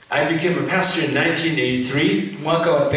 I became a pastor in 1983, mwaka wa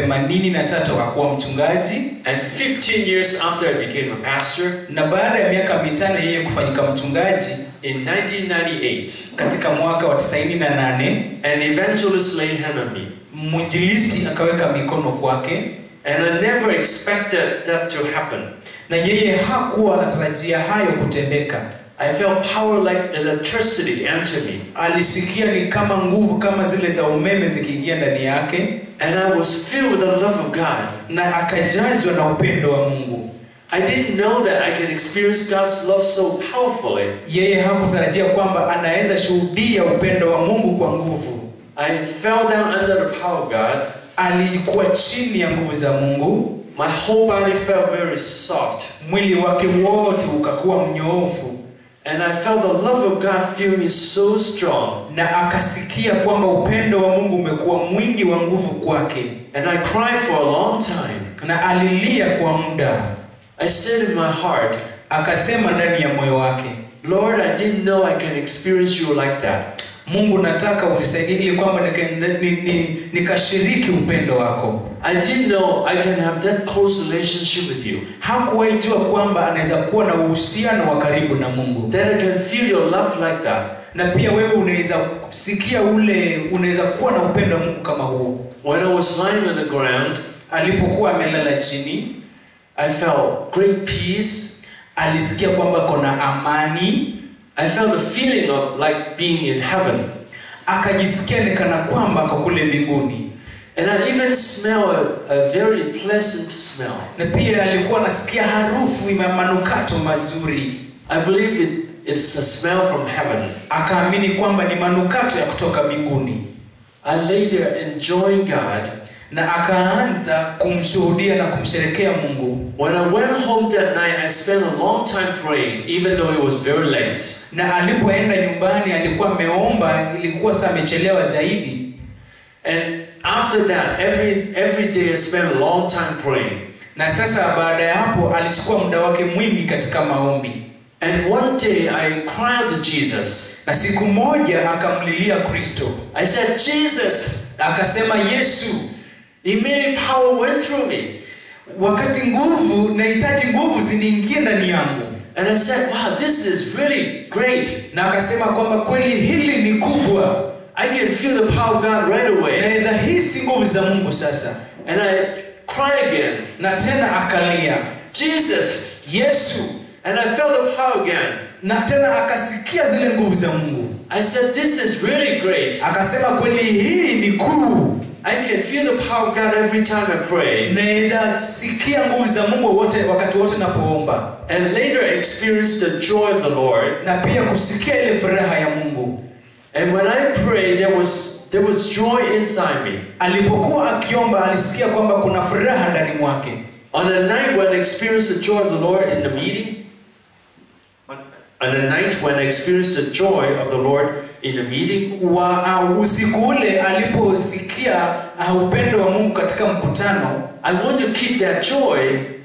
83 akakuwa mchungaji and 15 years after I became a pastor, na baada ya miaka mitano yeye kufanyika mchungaji in 1998, katika mwaka wa 98 an evangelist laid hand on me. mwinjilisti akaweka mikono kwake And I never expected that to happen. na yeye hakuwa anatarajia hayo kutendeka I felt power like electricity enter me. alisikia ni kama nguvu kama zile za umeme zikiingia ndani yake And I was filled with the love of God. na akajazwa na upendo wa mungu I didn't know that I can experience God's love so powerfully. yeye hakutarajia kwamba anaweza shuhudia upendo wa mungu kwa nguvu I fell down under the power of God. alikuwa chini ya nguvu za mungu My whole body felt very soft. mwili wake wote ukakuwa mnyoofu And I felt the love of God fill me so strong. na akasikia kwamba upendo wa mungu umekuwa mwingi wa nguvu kwake And I cried for a long time. na alilia kwa muda I said in my heart, akasema ndani ya moyo wake Lord, I didn't know I can experience you like that. mungu nataka unisaidie ili kwamba nika- ni- ni- nikashiriki upendo wako I didn't know I can have that close relationship with you. hakuwahi jua kwamba anaweza kuwa na uhusiano wa karibu na mungu That I can feel your love like that. na pia wewe unaweza sikia ule unaweza kuwa na upendo wa mungu kama huo When I was lying on the ground, alipokuwa amelala chini I felt great peace. alisikia kwamba kona amani I felt the feeling of like being in heaven. akajisikia ni kana kwamba ako kule mbinguni And I even smell a, a very pleasant smell. na pia alikuwa anasikia harufu ya manukato mazuri I believe it, it's a smell from heaven. akaamini kwamba ni manukato ya kutoka mbinguni I lay there enjoying God. na akaanza kumshuhudia na kumsherekea mungu When I went home that night, I spent a long time praying, even though it was very late. na alipoenda nyumbani alikuwa ameomba ilikuwa saa amechelewa zaidi And after that, every every day I spent a long time praying. na sasa baada ya hapo alichukua muda wake mwingi katika maombi And one day I cried to Jesus. na siku moja akamlilia kristo I said, Jesus, akasema yesu immediate power went through me. wakati nguvu nahitaji nguvu ziniingie ndani yangu And I said, wow, this is really great. na akasema kwamba kweli hili ni kubwa I can feel the power of God right away. naweza hisi nguvu za mungu sasa And I cry again, na tena akalia Jesus. yesu And I felt the power again. na tena akasikia zile nguvu za mungu I said, this is really great. akasema kweli hii ni kuu I can feel the power of God every time I pray. naweza sikia nguvu za mungu wote wakati wote napoomba And later I experienced the joy of the Lord. na pia kusikia ile furaha ya mungu And when I prayed, there was there was joy inside me. alipokuwa akiomba alisikia kwamba kuna furaha ndani mwake On the night when I experienced the joy of the Lord in the meeting, on on the night when I experienced the joy of the Lord in the meeting, wa uh, usiku ule aliposikia uh, upendo wa mungu katika mkutano I want to keep that joy.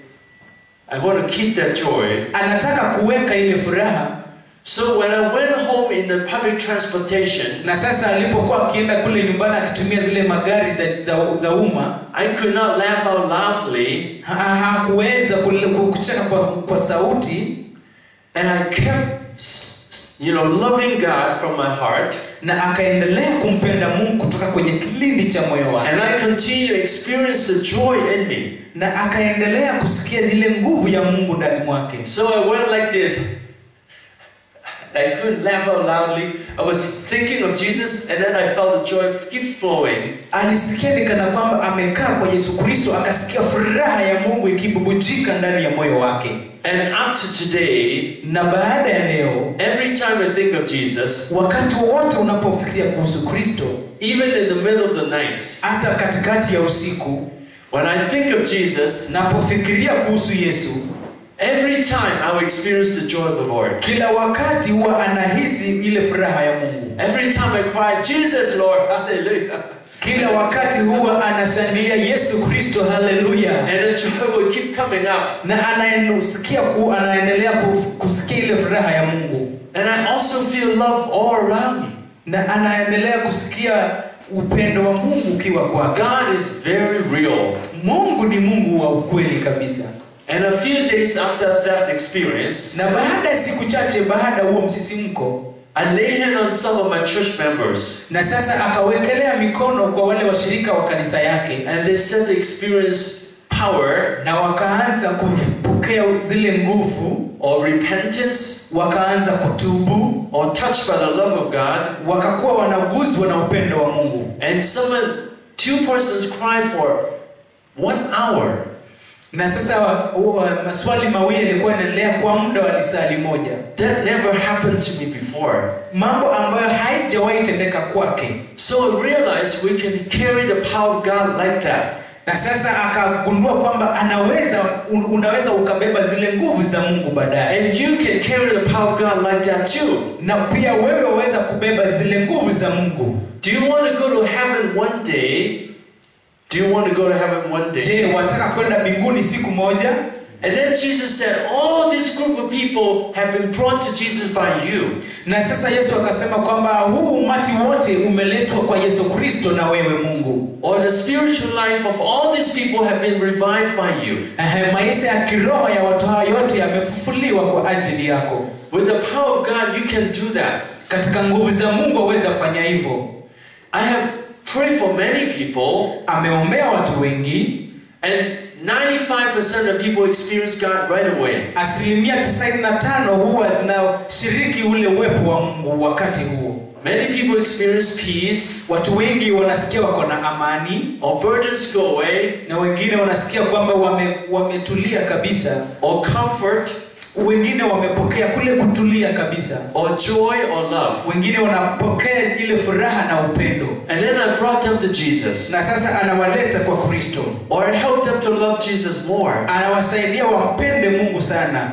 I want to keep that joy. anataka kuweka ile furaha So when I went home in the public transportation, na sasa alipokuwa akienda kule nyumbani akitumia zile magari za, za, za umma I could not laugh out loudly, ha- hakuweza kule- ku- kucheka kwa, kwa sauti and I kept, s- s- you know, loving God from my heart, na akaendelea kumpenda mungu kutoka kwenye kilindi cha moyo wake and I continued to experience the joy in me. na akaendelea kusikia zile nguvu ya mungu ndani mwake So I went like this. I couldn't laugh out loudly. I was thinking of Jesus, and then I felt the joy keep flowing. alisikia ni kana kwamba amekaa kwa yesu kristo akasikia furaha ya mungu ikibubujika ndani ya moyo wake And up to today, na baada ya leo every time I think of Jesus, wakati wowote unapofikiria kuhusu kristo even in the middle of the night, hata katikati ya usiku when I think of Jesus, napofikiria kuhusu yesu every time I will experience the joy of the Lord. kila wakati huwa anahisi ile furaha ya mungu Every time I cry, Jesus, Lord, hallelujah. kila wakati huwa anashangilia yesu kristo haleluya And the joy will keep coming up. na anaendelea ku, anaendelea ku- kusikia ile furaha ya mungu And I also feel love all around me. na anaendelea kusikia upendo wa mungu ukiwa kwake God is very real. mungu ni mungu wa ukweli kabisa And a few days after that experience, na baada ya siku chache baada ya huo msisimko I lay hand on some of my church members, na sasa akawekelea mikono kwa wale washirika wa kanisa yake and they said they experienced power na wakaanza kupokea zile nguvu or repentance wakaanza kutubu or touched by the love of God. wakakuwa wanaguzwa na upendo wa mungu And someone, two persons cried for one hour. na sasa wa- wa- maswali mawili yalikuwa yanaendelea kwa muda wa lisali moja That never happened to me before. mambo ambayo haijawahi tendeka kwake So I realized we can carry the power of God like that. na sasa akagundua kwamba anaweza un, unaweza ukabeba zile nguvu za mungu baadaye And you can carry the power of God like that too. na pia wewe waweza kubeba zile nguvu za mungu Do you want to go to heaven one day? Do you want to go to heaven one day? je wataka kwenda mbinguni siku moja And then Jesus said, All this group of people have been brought to Jesus by you. na sasa yesu akasema kwamba huu umati wote umeletwa kwa yesu kristo na wewe mungu Or the spiritual life of all these people have been revived by you. Ehe, maisha ya kiroho ya watu hawa yote yamefufuliwa kwa ajili yako With the power of God, you can do that. katika nguvu za mungu aweza fanya hivyo I have prayed for many people, ameombea watu wengi and 95% of people experience God right away. asilimia 95 huwa zinashiriki ule uwepo wa mungu wakati huo Many people experience peace, watu wengi wanasikia wako na amani or burdens go away, na wengine wanasikia kwamba wame, wametulia kabisa or comfort, wengine wamepokea kule kutulia kabisa or joy, or love. wengine wanapokea ile furaha na upendo And then I brought them to Jesus, na sasa anawaleta kwa kristo or I helped them to love Jesus more. anawasaidia wampende mungu sana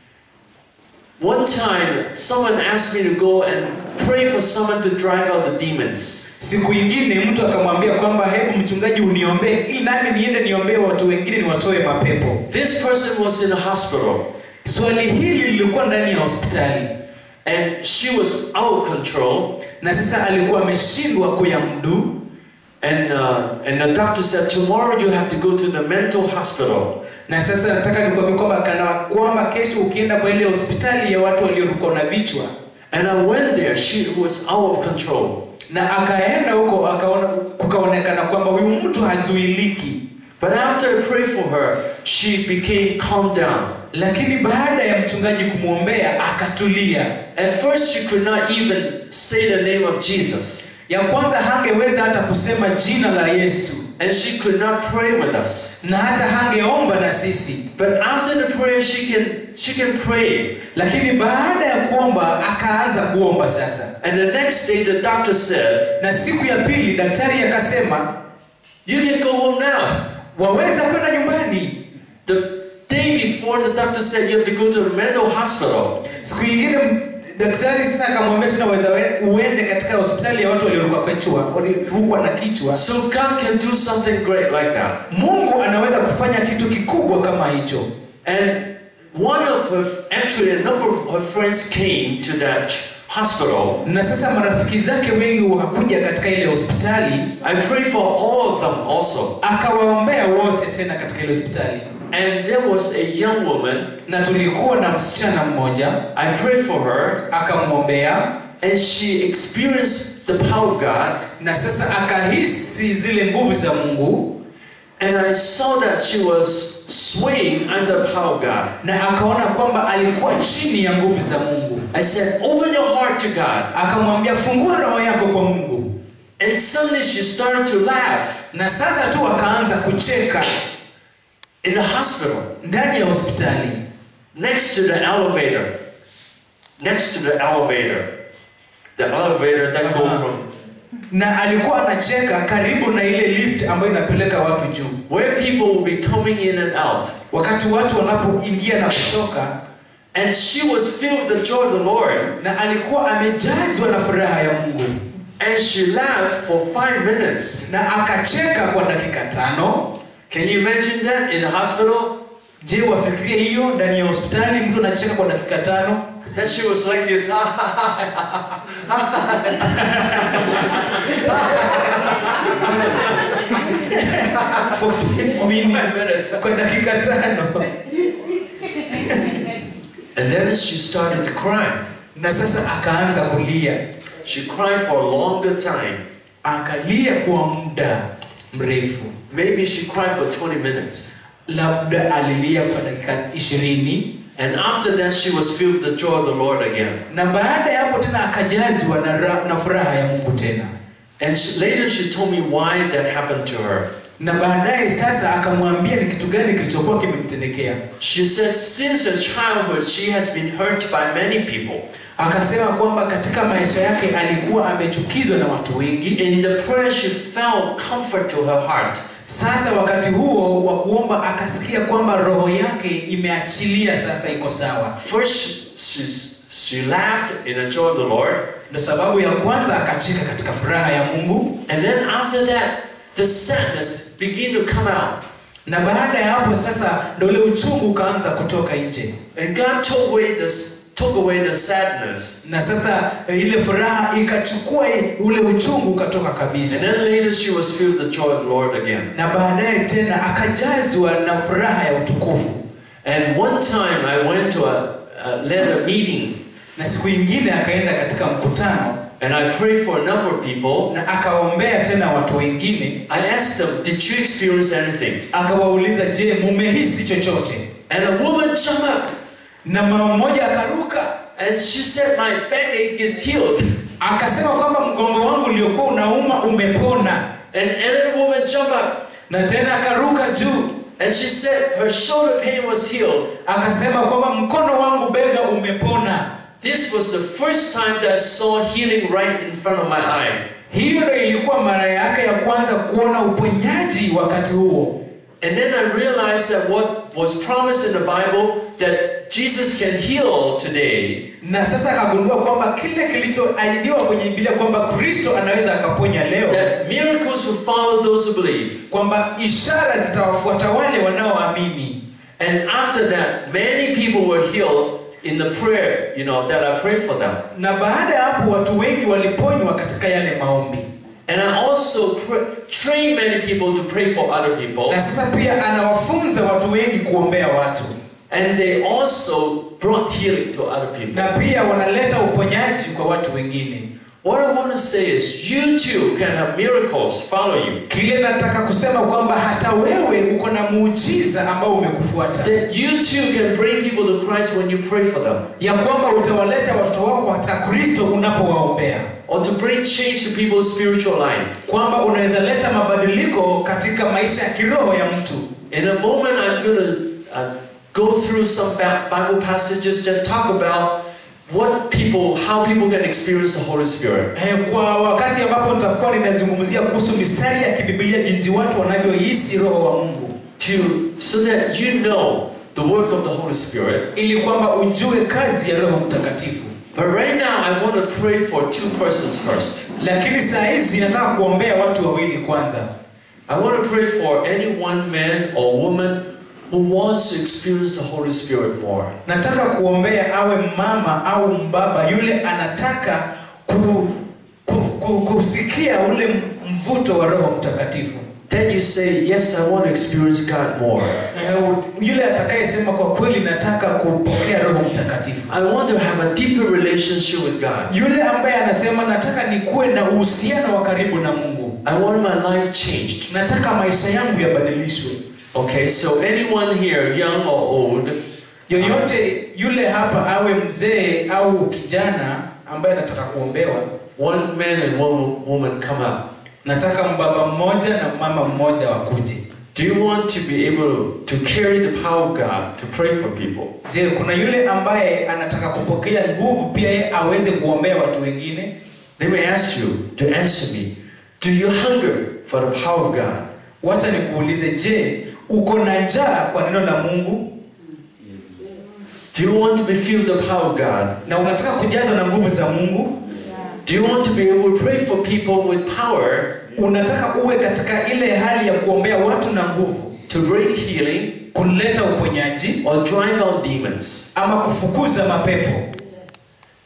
One time, someone asked me to go and pray for someone to drive out the demons. siku ingine mtu akamwambia kwamba hebu mchungaji uniombee ili nami niende niombee watu wengine niwatoe mapepo This person was in a hospital, swali hili lilikuwa ndani ya hospitali and she was out of control. na sasa alikuwa ameshindwa kuyamdu And, uh, and the doctor said, Tomorrow you have to go to the mental hospital. na sasa nataka nikwambia kwamba kana kwamba kesho ukienda kwa ile hospitali ya watu waliorukwa na vichwa And I went there. She was out of control. na akaenda huko akaona kukaonekana kwamba huyu mtu hazuiliki But after I prayed for her, she became calmed down. lakini baada ya mchungaji kumwombea akatulia At first, she could not even say the name of Jesus. ya kwanza hangeweza hata kusema jina la yesu And she could not pray with us. na hata hangeomba na sisi But after the prayer, she can, she can pray. lakini baada ya kuomba akaanza kuomba sasa And the next day, the doctor said, na siku ya pili daktari akasema You can go home now. waweza kwenda nyumbani The day before, the doctor said, You have to go to the mental hospital. siku ingine m- daktari sasa akamwambia tena waweza we- uende katika hospitali ya watu walioruka kichwa walirukwa na kichwa So God can do something great like that. mungu anaweza kufanya kitu kikubwa kama hicho And one of her, actually, a number of her friends came to that hospital. na sasa marafiki zake wengi wakakuja katika ile hospitali I prayed for all of them also. akawaombea wote tena katika ile hospitali And there was a young woman. na tulikuwa na msichana mmoja I prayed for her, akamwombea and she experienced the power of God. na sasa akahisi zile nguvu za mungu And I saw that she was swaying under the power of God. na akaona kwamba alikuwa chini ya nguvu za mungu I said, Open your heart to God. akamwambia fungua roho yako kwa mungu And suddenly she started to laugh na sasa tu akaanza kucheka in the hospital ndani ya hospitali next to the elevator. Next to the elevator. The elevator that go Uh-huh. from na alikuwa anacheka karibu na ile lift ambayo inapeleka watu juu where people will be coming in and out. wakati watu wanapoingia na kutoka And she was filled with the joy of the Lord. na alikuwa amejazwa na furaha ya mungu And she laughed for five minutes. na akacheka kwa dakika tano Can you imagine that in the hospital? je wafikirie hiyo ndani ya hospitali mtu anacheka kwa dakika tano Then she was like this. For five minutes. Kwa dakika tano. and then she started to cry. Na sasa akaanza kulia. She cried for a longer time. Akalia kwa muda mrefu. Maybe she cried for 20 minutes. Labda alilia kwa dakika ishirini. And after that, she was filled with the joy of the Lord again. Na baada ya hapo tena akajazwa na, ra- na furaha ya Mungu tena. And she, later, she told me why that happened to her. Na baadaye sasa akamwambia ni kitu gani kilichokuwa kimemtendekea. She said, since her childhood, she has been hurt by many people. Akasema kwamba katika maisha yake alikuwa amechukizwa na watu wengi. In the prayer, she felt comfort to her heart. Sasa wakati huo wa kuomba akasikia kwamba roho yake imeachilia sasa iko sawa. First, she, she laughed in the joy of the Lord. Na sababu ya kwanza akacheka katika furaha ya Mungu, And then after that, the sadness began to come out. na baada ya hapo sasa ndio ule uchungu ukaanza kutoka nje, And God took away this, took away the sadness. na sasa eh, ile furaha ikachukua i- ule uchungu ukatoka And kabisa, then later, she was filled with the joy of the Lord again. na baadaye tena akajazwa na furaha ya utukufu. And one time, I went to a, a led a meeting, Na siku ingine akaenda katika mkutano and I prayed for a number of people. na akaombea tena watu wengine, I asked them, "Did you experience anything?" akawauliza, je, mumehisi chochote? And a woman jumped up, Na mama mmoja akaruka and she said, "My backache is healed." akasema kwamba mgongo wangu uliokuwa unauma umepona, And another woman jumped up, na tena akaruka juu and she said her shoulder pain was healed. akasema kwamba mkono wangu bega umepona. This was the first time that I saw healing right in front of my eye. Hiyo ndio ilikuwa mara yake ya kwanza kuona uponyaji wakati huo, And then I realized that what was promised in the Bible that Jesus can heal today na sasa akagundua kwamba kile kilichoahidiwa kwenye Biblia kwamba Kristo anaweza akaponya leo, that miracles will follow those who believe. kwamba ishara zitawafuata wale wanaoamini. And after that, many people were healed in the prayer, you know, that I prayed for them. Na baada ya hapo watu wengi waliponywa katika yale maombi, And I also pr- train many people to pray for other people. na sasa pia anawafunza watu wengi kuombea watu, And they also brought healing to other people. na pia wanaleta uponyaji kwa watu wengine. What I want to say is, you too can have miracles follow you. Kile nataka kusema kwamba hata wewe uko na muujiza ambao umekufuata, That you too can bring people to Christ when you pray for them. ya kwamba utawaleta watoto wako katika Kristo unapowaombea, Or to bring change to people's spiritual life. kwamba unaweza leta mabadiliko katika maisha ya kiroho ya mtu. In a moment, I'm going to uh, go through some Ba- Bible passages that talk about what people, how people can experience the Holy Spirit. Eh, Kwa wakati ambapo nitakuwa ninazungumzia kuhusu mistari ya kibibilia, jinsi watu wanavyohisi roho wa Mungu, To so that you know the work of the Holy Spirit. ili kwamba ujue kazi ya Roho Mtakatifu. But right now, I want to pray for two persons first. Lakini saa hizi nataka kuombea watu wawili kwanza. I want to pray for any one man or woman who wants to experience the Holy Spirit more. Nataka kuombea awe mama au mbaba yule anataka ku, ku, ku, kusikia ule mvuto wa Roho Mtakatifu. Then you say, Yes, I want to experience God more. Eh, Yule atakayesema kwa kweli nataka kupokea Roho Mtakatifu. I want to have a deeper relationship with God. Yule ambaye anasema nataka nikuwe na uhusiano wa karibu na Mungu. I want my life changed. Nataka maisha yangu yabadilishwe. Okay, so anyone here, young or old, Yoyote yule hapa awe mzee au kijana ambaye anataka kuombewa, one man and one woman come up. nataka mbaba mmoja na mama mmoja wakuje. Do you want to be able to carry the power of God to pray for people? Je, kuna yule ambaye anataka kupokea nguvu pia yeye aweze kuombea watu wengine? Let me ask you to answer me. Do you hunger for the power of God? Wacha nikuulize, je, uko na njaa kwa neno la Mungu Do you want to be filled with the power of God? na unataka kujazwa na nguvu za Mungu? Do you want to be able to pray for people with power Unataka uwe katika ile hali ya kuombea watu na nguvu, to bring healing kuleta uponyaji or drive out demons? ama kufukuza mapepo?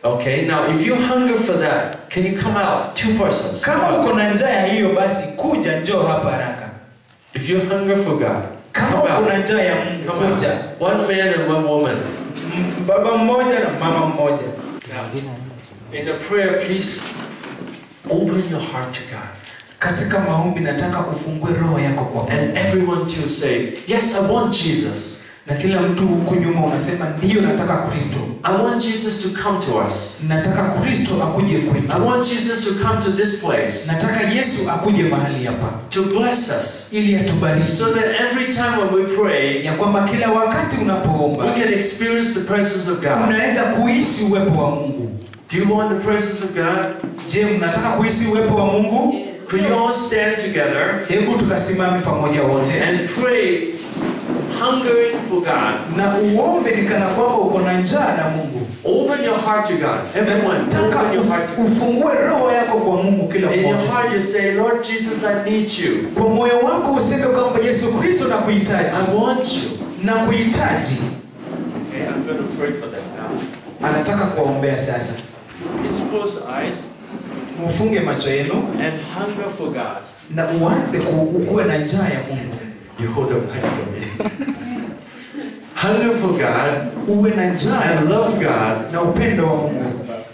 Okay, now if you hunger for that, can you come out? Two persons. kama uko na njaa ya hiyo basi kuja njoo hapa haraka If you hunger for God, kama come uko out. na njaa ya mungu Come out. kuja One man and one woman. M- baba mmoja na mama mmoja In the prayer, please open your heart to God. katika maombi nataka ufungue roho yako kwa Mungu. And everyone to say, Yes, I want Jesus. na kila mtu huku nyuma unasema ndiyo nataka kristo I want Jesus to come to us. nataka kristo akuje I kwetu want Jesus to come to this place nataka yesu akuje mahali hapa to bless us. ili atubariki So that every time when we pray, ya kwamba kila wakati we unapoomba can experience the presence of God. unaweza kuhisi uwepo wa mungu Do you want the presence of God? je mnataka kuhisi uwepo wa mungu Could you all stand together hebu tukasimame pamoja wote and pray, hungering for God? na uombe ni kana kwamba uko na njaa na mungu Open your heart to God. Everyone, nataka open your heart. uf- ufungue roho yako kwa mungu kila In your mmoja heart, you say, Lord Jesus, I need you. kwa moyo wako useme kwamba yesu kristo nakuhitaji I want you. nakuhitaji Okay, I'm going to pray for them now. anataka kuwaombea sasa Please close your eyes mufunge macho yenu and hunger for God. na uanze ku- ukuwe na njaa ya mungu You hold the mic for me. hunger for God uwe na njaa ya and love God. na upendo wa mungu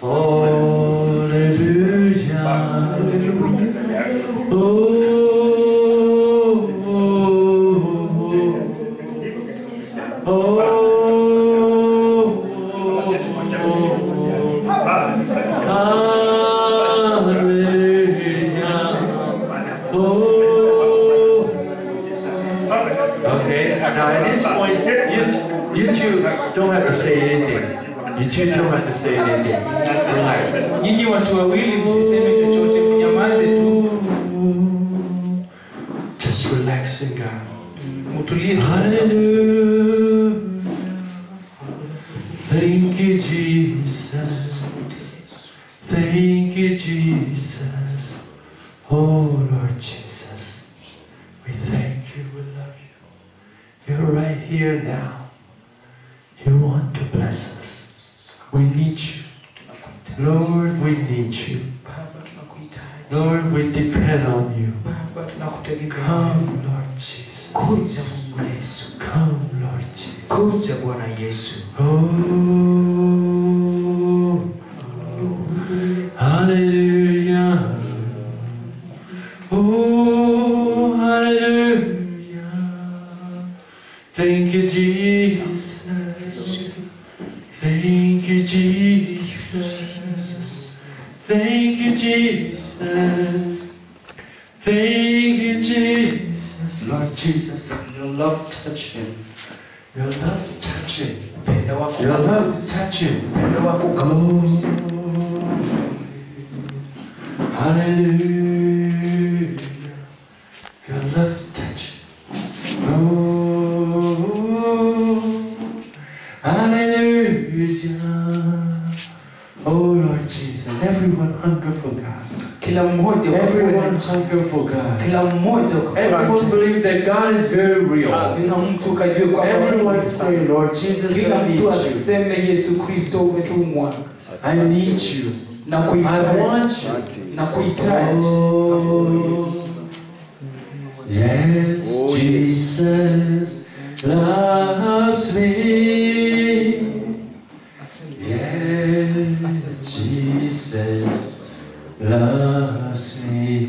Hallelujah. Oh, oh, Hallelujah. Oh. Okay, now at this point, you, you two don't have to say anything. You two don't have to say anything. Relax. nyinyi watu wawili msiseme chochote mnyamaze tu Just relax in God. mtulie tu Hallelujah. Thank you, Jesus. Thank you, Jesus. Oh, Lord Jesus. We thank you. We love you. You're right here now. You want to bless us. We need you. Lord, we need you. baba tunakuhitaji Lord, we depend on you. baba tunakutegemea Come, Lord Jesus. kuja mungu yesu Come, Lord Jesus. kuja bwana yesu Oh, hallelujah. Oh, hallelujah. Thank you, Jesus. Thank you, Jesus. Thank you, Jesus. Thank you, Jesus. Lord Jesus, let your love touch him. Your love touch him. upendo wako Your love touch him. upendo wako Oh, hallelujah. Your love touch him. Oh, hallelujah. Oh, Lord Jesus, everyone hunger for God. kila mmoja Everyone hunger for God. kila mmoja Everyone believe that God is very real. kila mtu kajue kwamba Everyone say, Lord Jesus, kila I need mtu you. aseme yesu kristo umetumwa I need you. na I kuhitaji want you. na kuhitaji Oh, yes, Oh, yes. Jesus loves me. Yes, Jesus loves me.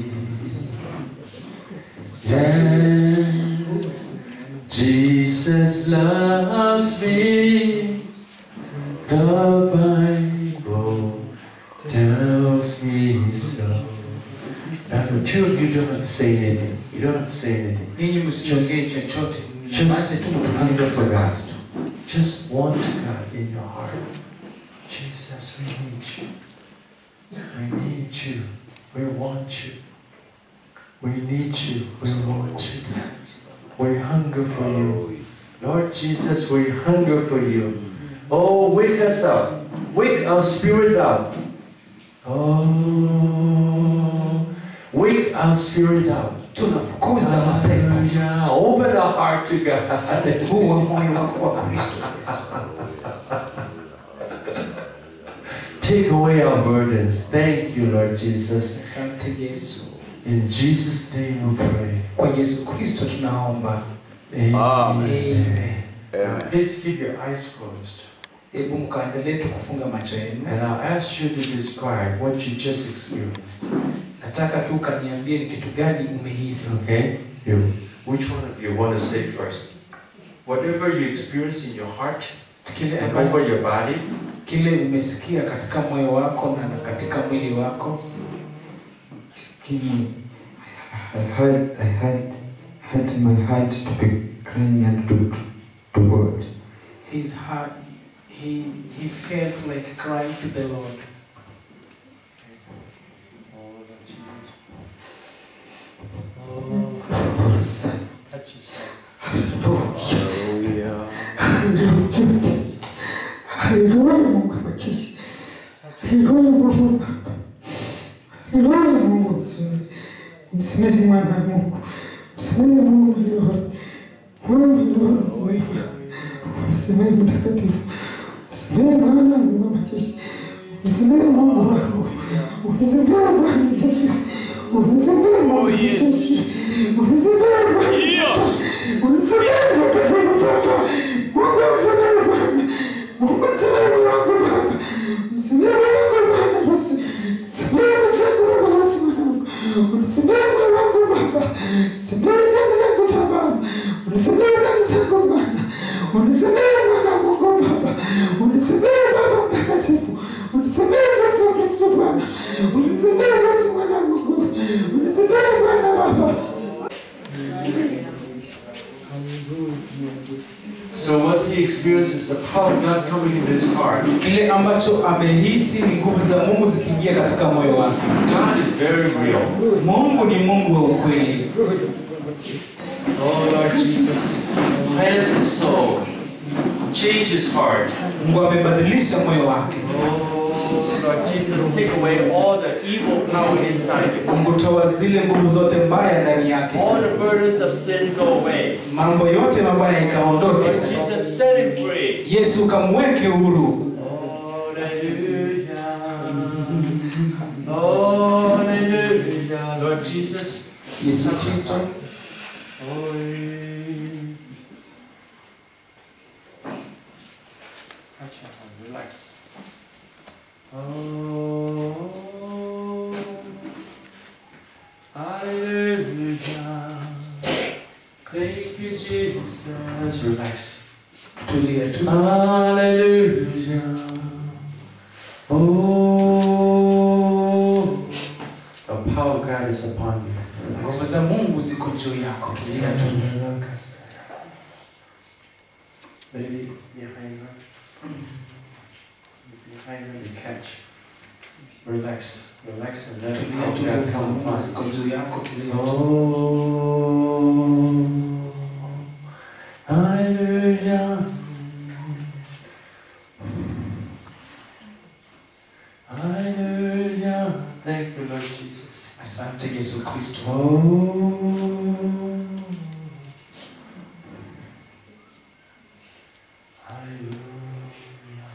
Yes, Jesus loves me. The Bible tells me so. Now, the two of you don't have to say anything. You don't have to say anything. ninyi msiongee chochote Just nyamaze tu mtulie hunger for katika God. Kristo. Just want God in your heart. Jesus, we need you. We need you. We want you. We need you. We want you. We hunger for you. Lord Jesus, we hunger for you. Oh, wake us up. Wake our spirit up. Oh, wake our spirit up. tunafukuza mapepo Hallelujah. Open our heart to God. huwa moyo wako wa kristo Yesu. Take away our burdens. Thank you, Lord Jesus. Asante Yesu. In Jesus' name we pray. Kwa Yesu Kristo tunaomba. Amen. Amen. Amen. Please keep your eyes closed. Hebu mkaendelee tu kufunga macho yenu. And I'll ask you to describe what you just experienced. Nataka tu kaniambie ni kitu gani umehisi. Okay? You. Which one of you want to say first? Whatever you experience in your heart Kile and ambacho over your body, kile umesikia katika moyo wako na katika mwili wako. King, I had, I had, had my heart to be crying and to, to God. His heart, he, he felt like crying to the Lord. touch his heart. Hallelujah. Haleluya, Mungu amekishi. Haleluya, Mungu Baba. Haleluya, Mungu msamehe. Msamehe mwana wa Mungu. Msamehe Mungu mlioro. Mungu mlioro, msamehe. Msamehe mtakatifu. Msamehe Bwana Mungu amekishi. Msamehe Mungu wangu. Msamehe Bwana Yesu. Msamehe Mungu amekishi. Msamehe Bwana Yesu. Msamehe mtakatifu Baba. Mungu msamehe Bwana. Mungu msamehe wangu Baba. Msamehe wangu Bwana Yesu. Msamehe mchango Baba Yesu mwanangu. Msamehe wangu Baba. Msamehe dhambi zangu za Baba. Msamehe dhambi zangu Bwana. Msamehe mwana wa Mungu Baba. Msamehe Baba mtakatifu. Msamehe Yesu Kristo Bwana. Msamehe Yesu mwana wa Mungu. Msamehe Bwana Baba. So what he experienced is the power of God coming into his heart. Kile ambacho amehisi ni nguvu za Mungu zikiingia katika moyo wake. God is very real. Mungu ni Mungu wa ukweli. Oh Lord Jesus, cleanse his soul, change his heart. Mungu amebadilisha moyo wake. Oh, Lord Jesus, take away all the evil power inside you. Mungu toa zile nguvu zote mbaya ndani yake All the sasa. burdens of sin go away. Mambo yote mabaya Lord ikaondoke sasa. Jesus, set him free. Yesu kamweke huru. Oh, hallelujah. Lord Jesus, Yesu Kristo touch your hand, relax. Oh, hallelujah. Thank you, Jesus. Relax. tulia tu. Hallelujah. Oh, the power of God is upon you. Nguvu za Mungu ziko juu yako. Tulia tu. Maybe behind her. Behind her, you catch. Relax. Relax and let the Tulia power tu. of God Nguvu za come Mungu upon ziko you. juu yako. Tulia tu. Oh, hallelujah. Hallelujah. Thank you, Lord Jesus. Asante Yesu Kristo. Oh. Hallelujah.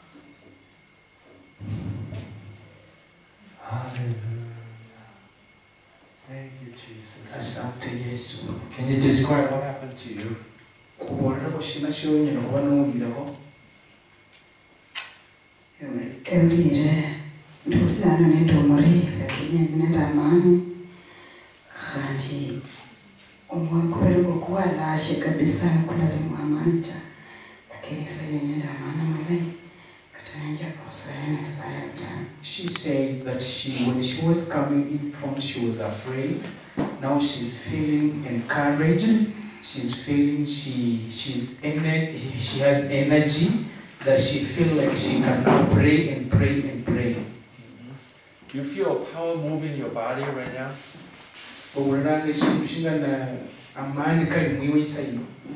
Hallelujah. Thank you, Jesus. Asante Yesu. Can you describe what happened to you? kuboleraho shina kyonyine kuba n'owulireho Ewulire ndiwulirana nenda omuri lakini nenda amaani khanti omwoyo kubere gwokuwalashe kabisa kulalimu amaani ta lakini saye nenda amaani amalayi kati nenjaga kusaya nesaya butano She says that she, when she was coming in front, she was afraid. Now she's feeling encouraged. She's feeling she she's ener- she has energy that she feel like she can now pray and pray and pray. Do you feel a power moving your body right now? Obulanga ekintu kingana amaani kali mwiwe isaino.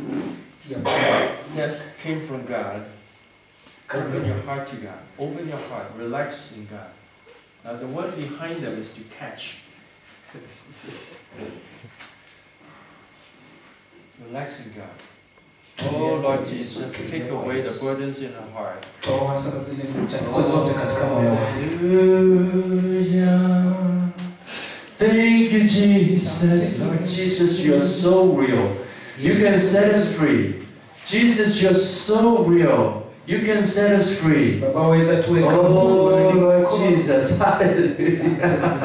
That came from God. Open your heart to God. Open your heart. Relax in God. Now the one behind them is to catch. Relax in God. Oh Lord Jesus, take away the burdens in our heart. toa sasa zile chafuko zote katika moyo wangu Hallelujah. Thank you, Jesus. Lord Jesus, you are so real. You can set us free. Jesus, you're so real. You can set us free. baba waweza tuweka huru, Oh, wewe ni Lord mkono. Jesus. Hallelujah.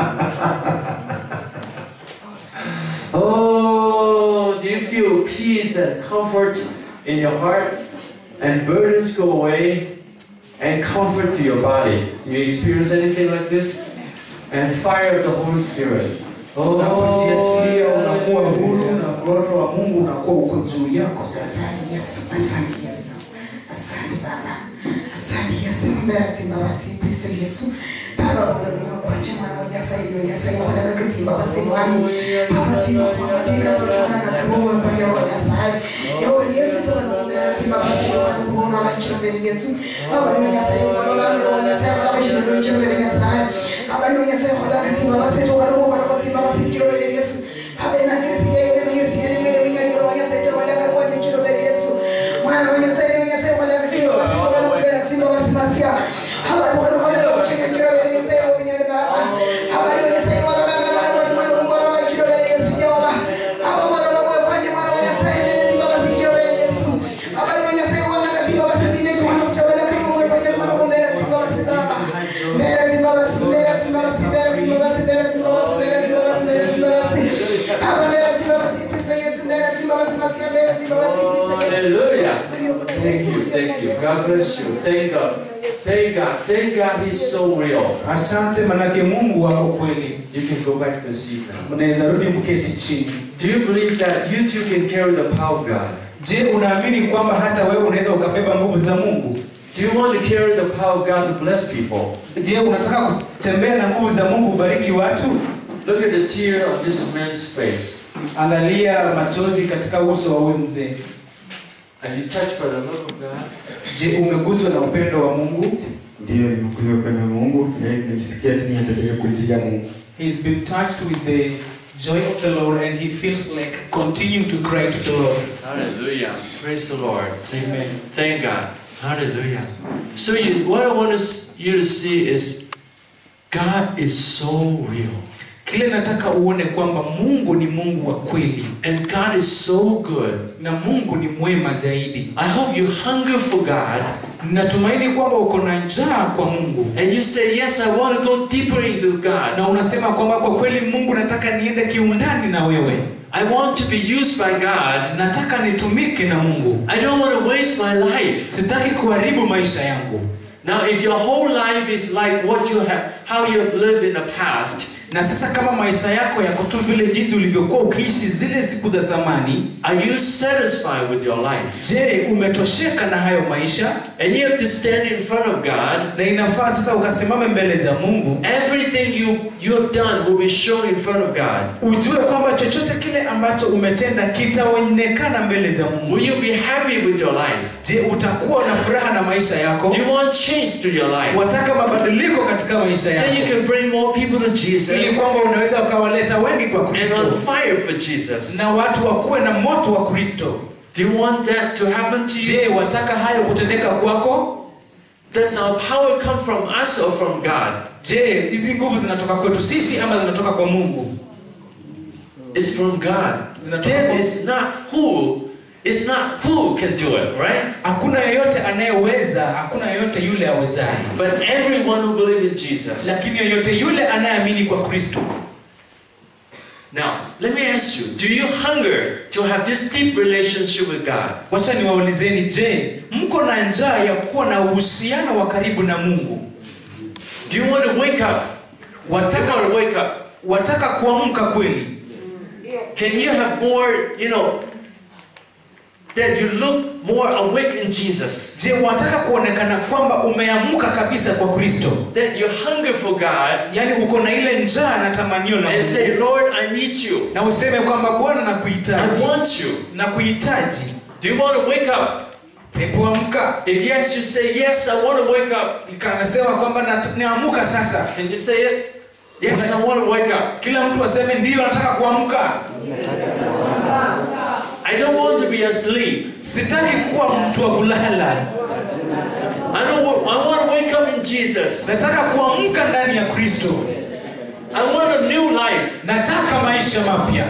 Oh, do you feel peace and comfort in your heart? And burdens go away and comfort to your body. You experience anything like this? And fire of the Holy Spirit. unapojiachilia unakuwa huru Oh, na roho wa mungu unakuwa uko juu yako sasa Asante Yesu, asante Yesu, asante Baba, asante Yesu, mbarati mabasi Kristo Yesu. Baba bwana mwana kwa chama na moja sasa hivi moja sasa hivi kwa dakika timba basi mwani. Baba timba kwa mapika kwa mwana na kabumba kwa ndio moja sasa. Yo Yesu tu kwa mbele timba basi tu kwa kuona la chini mbele Yesu. Baba ni moja sasa hivi kwa la ndio moja sasa kwa chini mbele chini mbele sasa. Baba ni moja sasa kwa dakika timba basi tu kwa kwa kwa timba basi chini mbele Yesu. Baba ina kesi yeye ni mwenye sisi ni mwenye mwenye ni moja sasa kwa dakika kwa chini mbele Yesu. Mwana mwenye sasa ni mwenye sasa kwa dakika timba basi tu kwa mbele timba basi masia. Haba ni kwa kwa kucheka kila mbele sasa mwenye baba. Habari wenye sasa wana ranga na watu wana Mungu wana kilo mbele Yesu Jehova. Hapa wana wana kwa mwana wenye sasa ni timba basi kilo mbele Yesu. Habari wenye sasa wana timba basi zile kwa mtawala kama Mungu kwa mwana kwa mbele timba basi baba. Mbele timba basi mbele timba basi mbele timba basi mbele timba basi mbele timba basi mbele timba basi. Hapa mbele timba basi Kristo Yesu mbele timba basi masia mbele timba basi Kristo Yesu. Hallelujah. Thank you, thank you. God bless you. Thank God. Thank God. Thank God He's so real. asante manake mungu wako kweli You can go back to the seat now. mnaweza rudi mketi chini Do you believe that you too can carry the power of God? je unaamini kwamba hata wewe unaweza ukabeba nguvu za mungu Do you want to carry the power of God to bless people? je unataka kutembea na nguvu za mungu ubariki watu Look at the tear on this man's face. angalia machozi katika uso wa huyu mzee Are you touched by the love of God? je umeguswa na upendo wa mungu Ndiyo, nimekuja upendo wa Mungu na nimesikia tu niendelee kuitia Mungu. He's been touched with the joy of the Lord and he feels like continuing to cry to the Lord. Hallelujah. Praise the Lord. Amen. Thank God. Hallelujah. So you, what I want us, you to see is God is so real. Kile nataka uone kwamba Mungu ni Mungu wa kweli And God is so good. na Mungu ni mwema zaidi. I hope you hunger for God Natumaini kwamba uko na njaa kwa Mungu and you say, Yes, I want to go deeper into God. na unasema kwamba kwa kweli Mungu, nataka niende kiundani na wewe, I want to be used by God. nataka nitumike na Mungu, I don't want to waste my life. sitaki kuharibu maisha yangu. Now, if your whole life is like what you have, how you have lived in the past, Na sasa kama maisha yako yako tu vile jinsi ulivyokuwa ukiishi zile siku za zamani, are you satisfied with your life? je, umetosheka na hayo maisha? And you have to stand in front of God. Na inafaa sasa ukasimame mbele za Mungu Everything you, you have done will be shown in front of God. ujue kwamba chochote kile ambacho umetenda kitaonekana mbele za Mungu. Will you be happy with your life? Je, utakuwa na furaha na maisha yako? Do you want change to your life? Wataka mabadiliko katika maisha Then you yako, can bring more people to Jesus ili kwamba unaweza ukawaleta wengi kwa and Kristo on fire for Jesus. na watu wakuwe na moto wa Kristo. Do you want that to happen to you? Je, wataka hayo kutendeka kwako? Does our power come from us or from God? Je, hizi nguvu zinatoka kwetu sisi ama zinatoka kwa Mungu? It's from God. Zinatoka Then kwa it's not who, it's not who can do it, right? Hakuna yeyote anayeweza, hakuna yeyote yule awezaye, But everyone who believes in Jesus. lakini yeyote yule anayeamini kwa Kristo. Now, let me ask you, do you hunger to have this deep relationship with God? Wacha niwaulizeni, je, mko na njaa ya kuwa na uhusiano wa karibu na Mungu? Do you want to wake up? Wataka, want to wake up? wataka kuamka kweli? Can you have more, you know, that you look more awake in Jesus? Je, wataka kuonekana kwamba umeamka kabisa kwa Kristo? That you hunger for God Yaani uko na ile njaa na tamanio la and say, Mungu. Lord, I need you. Na useme kwamba Bwana I nakuhitaji. want you. Nakuhitaji. Do you want to wake up? Ni kuamka. If yes, you say, Yes, I want to wake up. Ikanasema kwamba nat- naamka sasa. Can you say it? Yes, I want to wake up. Kila mtu aseme ndio nataka kuamka. I don't want to be be asleep. sitaki kuwa mtu wa kulala I don't. wa- I want to wake up in Jesus. nataka kuamka ndani ya kristo I want a new life. nataka maisha mapya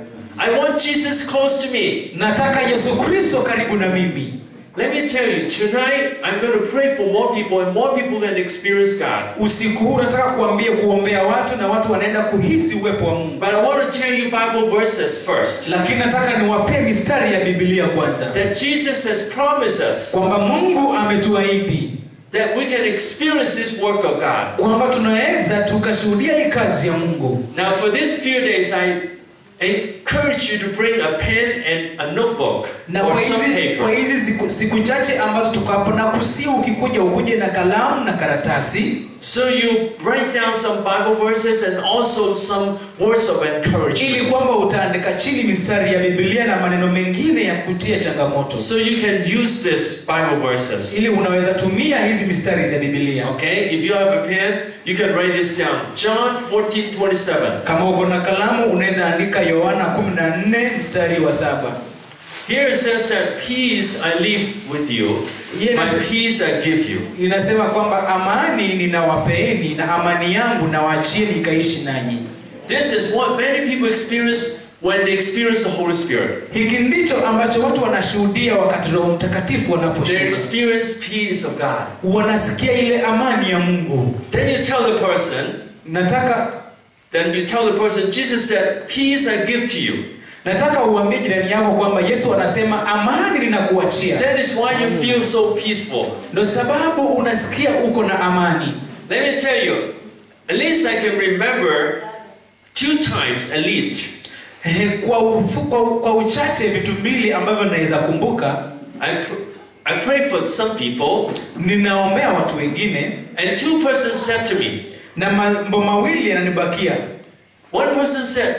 I want Jesus close to me. nataka yesu kristo karibu na mimi Let me tell you, tonight I'm going to pray for more people, and more people can experience God. usiku huu nataka kuambia kuombea watu na watu wanaenda kuhisi uwepo wa mungu But I want to tell you Bible verses first. lakini nataka niwapee mistari ya bibilia kwanza That Jesus has promised us kwamba mungu ametuahidi that we can experience this work of God. kwamba tunaweza tukashuhudia hii kazi ya mungu Now, for these few days, I encourage you to bring a pen and a notebook na or kwa some hizi, kwa paper. hizi siku, siku chache ambazo tuko hapo na kusi ukikuja ukuje na kalamu na karatasi So you write down some Bible verses and also some words of ili encouragement. kwamba utaandika chini mistari ya bibilia na maneno mengine ya kutia changamoto So you can use this Bible verses. ili unaweza tumia hizi mistari za bibilia Okay, if you have a pen, you can write this down. John 14, 27. kama uko na kalamu unaweza andika yohana 14 mstari wa saba Here it says that peace I leave with you, Yes. my peace I give you. inasema kwamba amani ninawapeeni na amani yangu nawachieni ikaishi nanyi This is what many people experience when they experience the Holy Spirit. hiki ndicho ambacho watu wanashuhudia wakati roho mtakatifu They wanaposhuka experience peace of God. wanasikia ile amani ya mungu Then you tell the person, nataka then you tell the person, Jesus said, peace I give to you. nataka uambie jirani yako kwamba yesu anasema amani ninakuachia That is why you feel so peaceful. ndo sababu unasikia uko na amani Let me tell you, at least I can remember two times at least. Ehe, kwa, ufu, kwa, kwa uchache vitu mbili ambavyo naweza kumbuka I, pr- I prayed for some people, ninaombea watu wengine and two persons said to me, na mambo mawili yananibakia one person said,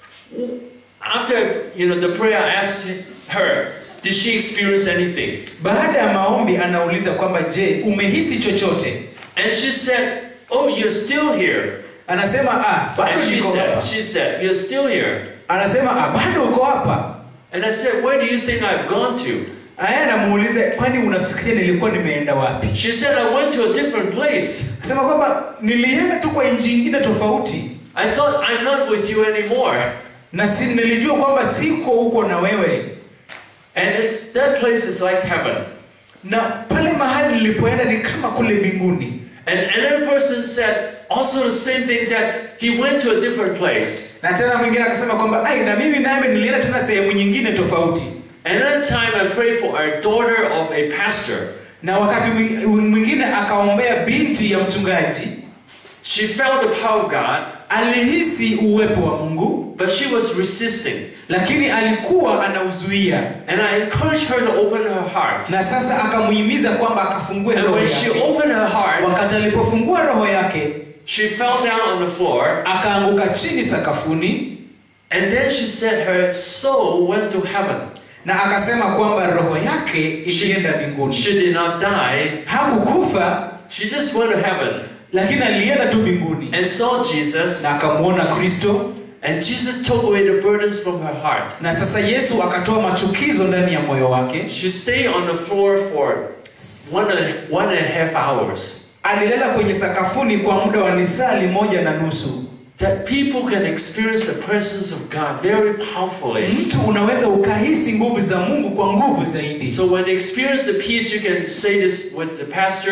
after you know the prayer, I asked her, did she experience anything? baada ya maombi anauliza kwamba je umehisi chochote And she said, oh, you're still here. anasema ah, bado And she niko said, hapa she said, you're still here. anasema ah, bado uko hapa And I said, where do you think I've gone to? aya anamuuliza kwani unafikiria nilikuwa nimeenda wapi She said, I went to a different place. Sema kwamba nilienda tu kwa nchi ingine tofauti I thought I'm not with you anymore. na si, nilijua kwamba siko huko na wewe And it, that place is like heaven. na pale mahali nilipoenda ni kama kule mbinguni And another person said also the same thing that he went to a different place. na tena mwingine akasema kwamba ai na mimi nami nilienda tena sehemu nyingine tofauti Another time I prayed for a daughter of a pastor. na wakati mwi- mwingine akaombea binti ya mchungaji She felt the power of God, alihisi uwepo wa mungu but she was resisting. lakini alikuwa anauzuia And I encouraged her to open her heart. na sasa akamuhimiza kwamba akafungue And roho when she yake opened her heart, wakati alipofungua roho yake she fell down on the floor. akaanguka chini sakafuni And then she said her soul went to heaven. na akasema kwamba roho yake ilienda mbinguni She did not die. hakukufa She just went to heaven lakini alienda tu mbinguni and saw Jesus. na akamwona kristo And Jesus took away the burdens from her heart. na sasa yesu akatoa machukizo ndani ya moyo wake She stayed on the floor for one and, one and a half hours. alilala kwenye sakafuni kwa muda wa lisali moja na nusu That people can experience the presence of God very powerfully. mtu unaweza ukahisi nguvu za mungu kwa nguvu zaidi So when they experience the peace, you can say this with the pastor.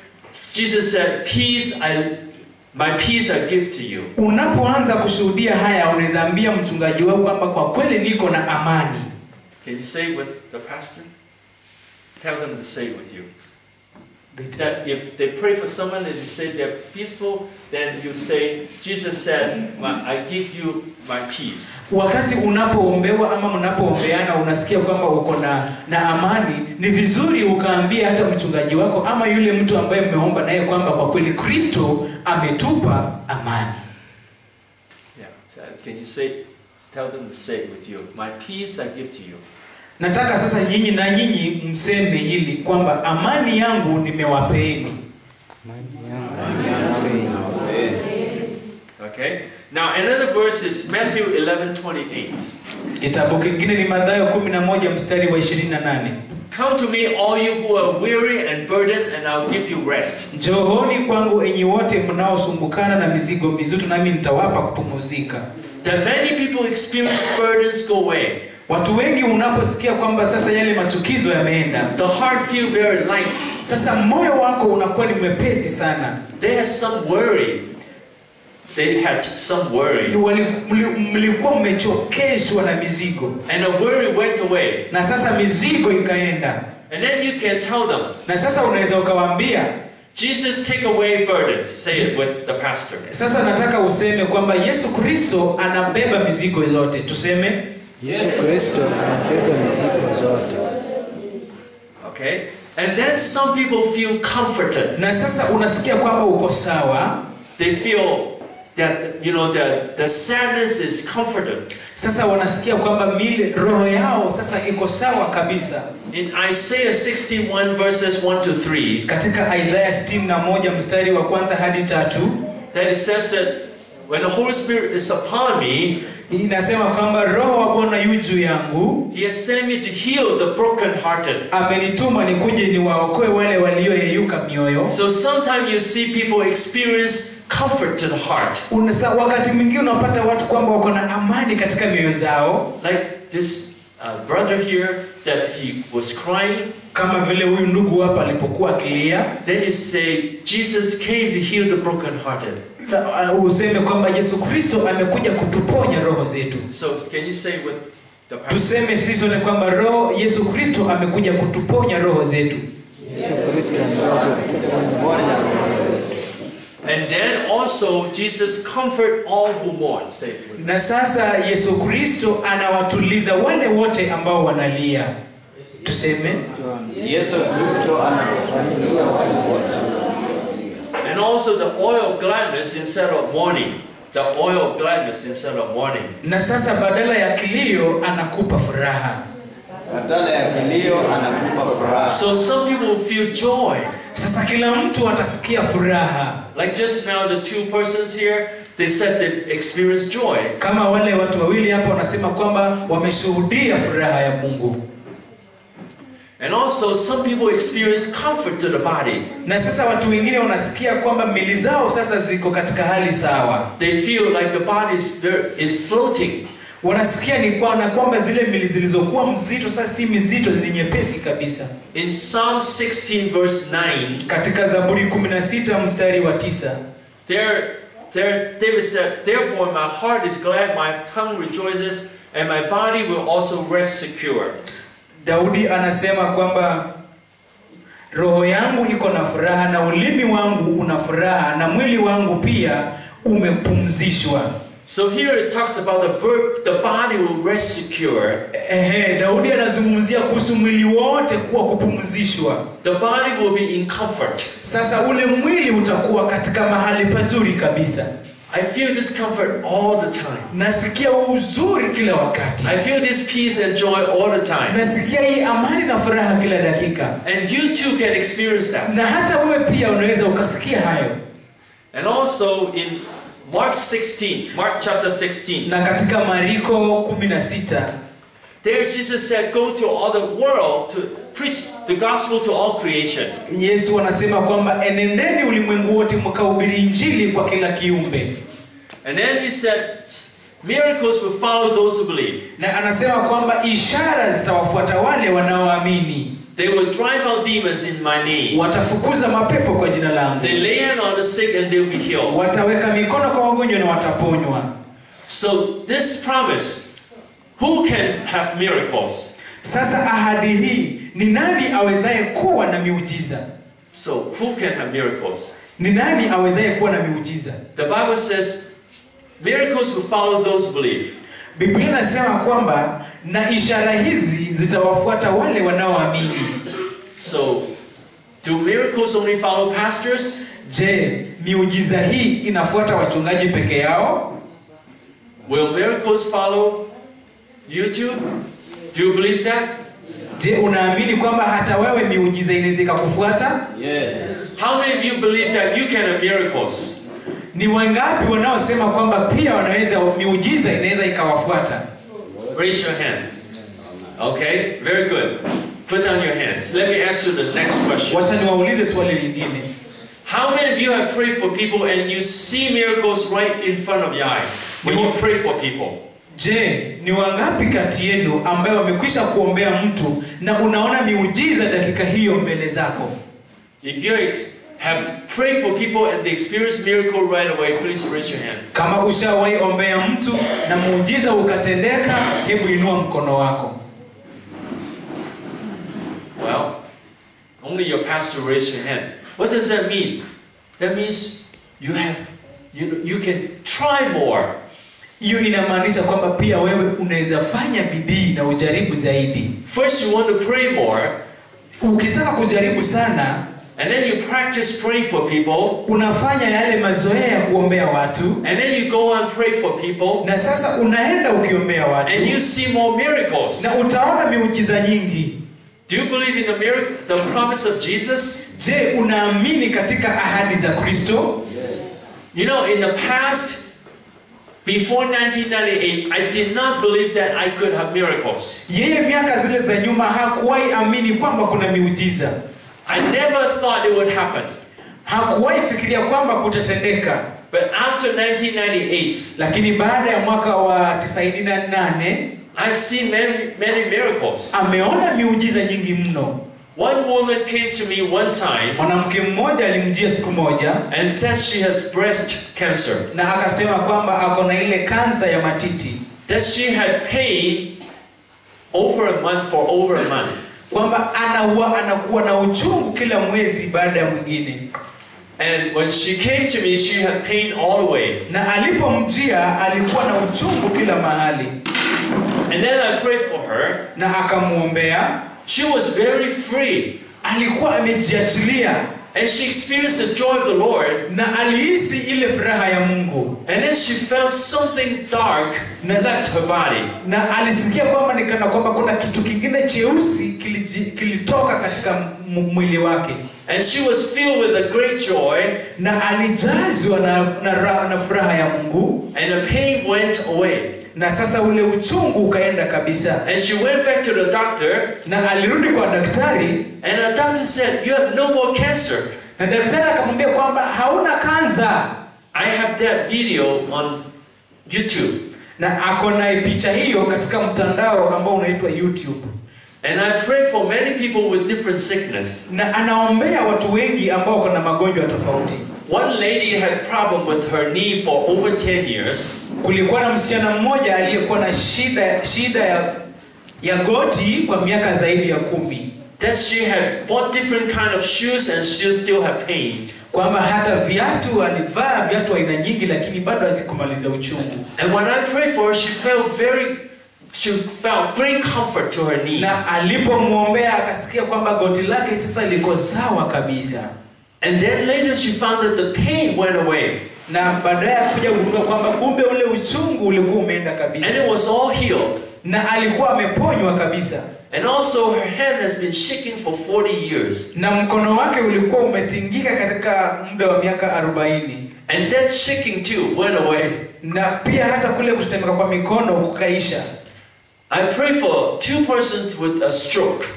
Jesus said, "Peace, I, my peace I give to you." unapoanza kushuhudia haya unaweza ambia mchungaji wako kwamba kwa kweli niko na amani Can you say it with the pastor? Tell them to say it with you. That if they pray for someone and they say they're peaceful, then you say, Jesus said, "My- I give you my peace. wakati unapoombewa ama mnapoombeana unasikia kwamba uko na, na amani ni vizuri ukaambia hata mchungaji wako ama yule mtu ambaye mmeomba naye kwamba kwa kweli kristo ametupa amani Yeah. So can you say, tell them to say it with you. My peace I give to you. nataka sasa nyinyi na nyinyi mseme hili kwamba amani yangu nimewapeeni Okay? Now another verse is Matthew 11, 28. kitabu kingine ni madhayo 11 mstari wa 28 Come to me, all you who are weary and burdened, and I'll give you rest. njooni kwangu enyi wote mnaosumbukana na mizigo mizito nami nitawapa kupumuzika That many people experience burdens go away. watu wengi unaposikia kwamba sasa yale machukizo yameenda The heart feel very light. sasa moyo wako unakuwa ni mwepesi sana They had some worry. They had some worry. Wali- mli- mlikuwa mmechokeshwa na mizigo And the worry went away. na sasa mizigo ikaenda And then you can tell them, na sasa unaweza ukawaambia Jesus, take away burdens. Say it with the pastor. sasa nataka useme kwamba yesu kristo anabeba mizigo yote tuseme Yesu Kristo anabeba mizigo zote. Okay? And then some people feel comforted. na sasa unasikia kwamba uko sawa They feel that, you know, the, the sadness is comforted. sasa wanasikia kwamba mili roho yao sasa iko sawa kabisa In Isaiah 61 verses 1 to 3, katika isaya 61 mstari wa kwanza hadi tatu that it says that when the Holy Spirit is upon me, inasema kwamba roho wa bwana yu juu yangu He has sent me to heal the brokenhearted. amenituma nikuje niwaokoe wale walioyeyuka mioyo So sometimes you see people experience comfort to the heart. Unasa, wakati mwingine unapata watu kwamba wako na amani katika mioyo zao Like this uh, brother here, that he was crying. kama vile huyu ndugu hapa alipokuwa akilia Then you say, Jesus came to heal the brokenhearted. na, uh, useme kwamba yesu kristo amekuja kutuponya roho zetu So can you say with the pastor? tuseme sisi sote kwamba roho yesu kristo amekuja kutuponya roho zetu Yesu Kristo amekuja kutuponya roho zetu. And then also Jesus comfort all who mourn. Say it with na sasa yesu kristo anawatuliza wale wote ambao wanalia tuseme Yesu Kristo anawafanyia wale wote. And also the oil of gladness instead of mourning. The oil of gladness instead of mourning. na sasa badala ya kilio anakupa furaha Badala ya kilio anakupa furaha. So some people will feel joy. sasa kila mtu atasikia furaha Like just now, the two persons here, they said they experienced joy. kama wale watu wawili hapa wanasema kwamba wameshuhudia furaha ya mungu And also, some people experience comfort to the body. na sasa watu wengine wanasikia kwamba mili zao sasa ziko katika hali sawa They feel like the body is, very- is floating. wanasikia ni kwa na kwamba zile mili zilizokuwa mzito sasa si mizito ni nyepesi kabisa In Psalm 16, verse 9, katika zaburi 16 mstari wa tisa there, there David said, Therefore my heart is glad, my tongue rejoices, and my body will also rest secure. daudi anasema kwamba roho yangu iko na furaha na ulimi wangu una furaha na mwili wangu pia umepumzishwa So here it talks about the, bird, the body will rest secure. Ehe, daudi anazungumzia kuhusu mwili wote kuwa kupumzishwa The body will be in comfort. sasa ule mwili utakuwa katika mahali pazuri kabisa I feel this comfort all the time. nasikia uzuri kila wakati I feel this peace and joy all the time. nasikia hii amani na furaha kila dakika And you too can experience that. na hata wewe pia unaweza ukasikia hayo And also in Mark 16, Mark chapter 16, na katika mariko 16 there Jesus said, Go to all the world to preach the gospel to all creation. yesu anasema kwamba enendeni ulimwengu wote mkahubiri injili kwa kila kiumbe And then he said, Miracles will follow those who believe. na anasema kwamba ishara zitawafuata wale wanaoamini They will drive out demons in my name. watafukuza mapepo kwa jina langu They lay hand on the sick and they will be healed. wataweka mikono kwa wagonjwa na wataponywa So this promise, who can have miracles? sasa ahadi hii ni nani awezaye kuwa na miujiza So who can have miracles? ni nani awezaye kuwa na miujiza The Bible says miracles will follow those who believe. biblia inasema kwamba na ishara hizi zitawafuata wale wanaoamini So do miracles only follow pastors? je miujiza hii inafuata wachungaji peke yao Will miracles follow you too? Do you believe that? je unaamini kwamba hata wewe miujiza inaweza ikakufuata Yes. How many of you believe that you can have miracles? ni wangapi wanaosema kwamba pia wanaweza miujiza inaweza ikawafuata Raise your hand. Okay, very good. Put down your hands. Let me ask you the next question. wacha niwaulize swali lingine How many of you have prayed for people and you see miracles right in front of your eye when you pray for people? je ni wangapi kati yenu ambayo wamekwisha kuombea mtu na unaona miujiza dakika hiyo mbele zako If you ex- have prayed for people and they experience miracle right away, please raise your hand. kama ushawahi ombea mtu na muujiza ukatendeka hebu inua mkono wako Well, only your pastor raised your hand. What does that mean? That means you have you, you can try more. hiyo inamaanisha kwamba pia wewe unaweza fanya bidii na ujaribu zaidi First you want to pray more, ukitaka kujaribu sana and then you practice praying for people, unafanya yale mazoea ya kuombea watu and then you go and pray for people, na sasa unaenda ukiombea watu and you see more miracles. na utaona miujiza nyingi Do you believe in the miracle, the promise of Jesus? je unaamini katika ahadi za kristo You know, in the past, before 1998, I did not believe that I could have miracles. yeye miaka zile za nyuma hakuwahi amini kwamba kuna miujiza I never thought it would happen. hakuwahi fikiria kwamba kutatendeka But after 1998, lakini baada ya mwaka wa 98 I've seen many, many miracles. ameona miujiza nyingi mno One woman came to me one time mwanamke mmoja alimjia siku moja and says she has breast cancer, na akasema kwamba ako na ile kansa ya matiti that she had pain over a month for over a month. kwamba anaua anakuwa na uchungu kila mwezi baada ya mwingine And when she came to me, she had pain all the way. na alipomjia alikuwa na uchungu kila mahali And then I prayed for her. na akamwombea She was very free. alikuwa amejiachilia And she experienced the joy of the Lord. na alihisi ile furaha ya mungu And then she felt something dark left her body. na alisikia kwamba nikana kwamba kuna kitu kingine cheusi kiliji- kilitoka katika m- mwili wake And she was filled with a great joy. na alijazwa na, na, ra- na furaha ya mungu And the pain went away. na sasa ule uchungu ukaenda kabisa And she went back to the doctor. na alirudi kwa daktari And the doctor said, You have no more cancer. na daktari akamwambia kwamba hauna kanza I have that video on YouTube. na ako na picha hiyo katika mtandao ambao unaitwa youtube And I prayed for many people with different sickness. na anaombea watu wengi ambao wako na magonjwa tofauti One lady had problem with her knee for over 10 years. kulikuwa na msichana mmoja aliyekuwa na shida shida ya, ya goti kwa miaka zaidi ya kumi That she had bought different kind of shoes and she still had pain. kwamba hata viatu alivaa viatu aina nyingi lakini bado hazikumaliza uchungu And when I prayed for her, she felt very, she felt great comfort to her knee. na alipomwombea akasikia kwamba goti lake sasa liko sawa kabisa And then later she found that the pain went away. na baadaye kuja kugundua kwamba kumbe ule uchungu ulikuwa umeenda And kabisa it was all healed. na alikuwa ameponywa kabisa And also her hand has been shaking for 40 years. na mkono wake ulikuwa umetingika katika muda wa miaka 40 And that shaking too went away. na pia hata kule kutetemeka kwa mikono kukaisha I pray for two persons with a stroke.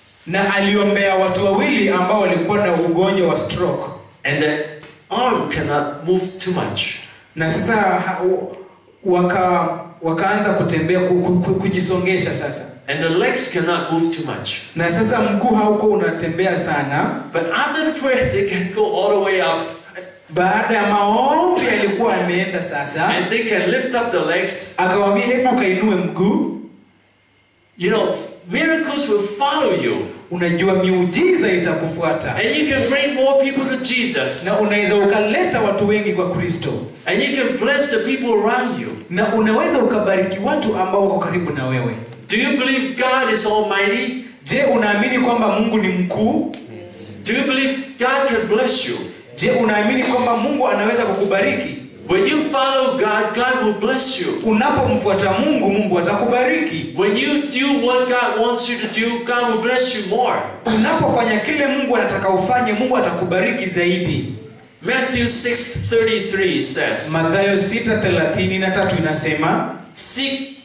na aliombea watu wawili ambao walikuwa na ugonjwa wa stroke And the arm cannot move too much. na sasa ha- waka wakaanza kutembea ku, ku, ku, kujisongesha sasa And the legs cannot move too much. na sasa mguu hauko unatembea sana But after the prayer, they can go all the way up. baada ya maombi alikuwa ameenda sasa And they can lift up the legs. akawambia hebu kainue mguu You know, miracles will follow you. unajua miujiza itakufuata And you can bring more people to Jesus. na unaweza ukaleta watu wengi kwa kristo And you can bless the people around you. na unaweza ukabariki watu ambao wako karibu na wewe Do you believe God is almighty? je unaamini kwamba mungu ni mkuu Do you believe God can bless you? je unaamini kwamba mungu anaweza kukubariki When you follow God, God will bless you. unapomfuata mungu mungu atakubariki When you do what God wants you to do, God will bless you more. unapofanya kile mungu anataka ufanye mungu atakubariki zaidi Matthew 6:33 says, mathayo 6:33 inasema Seek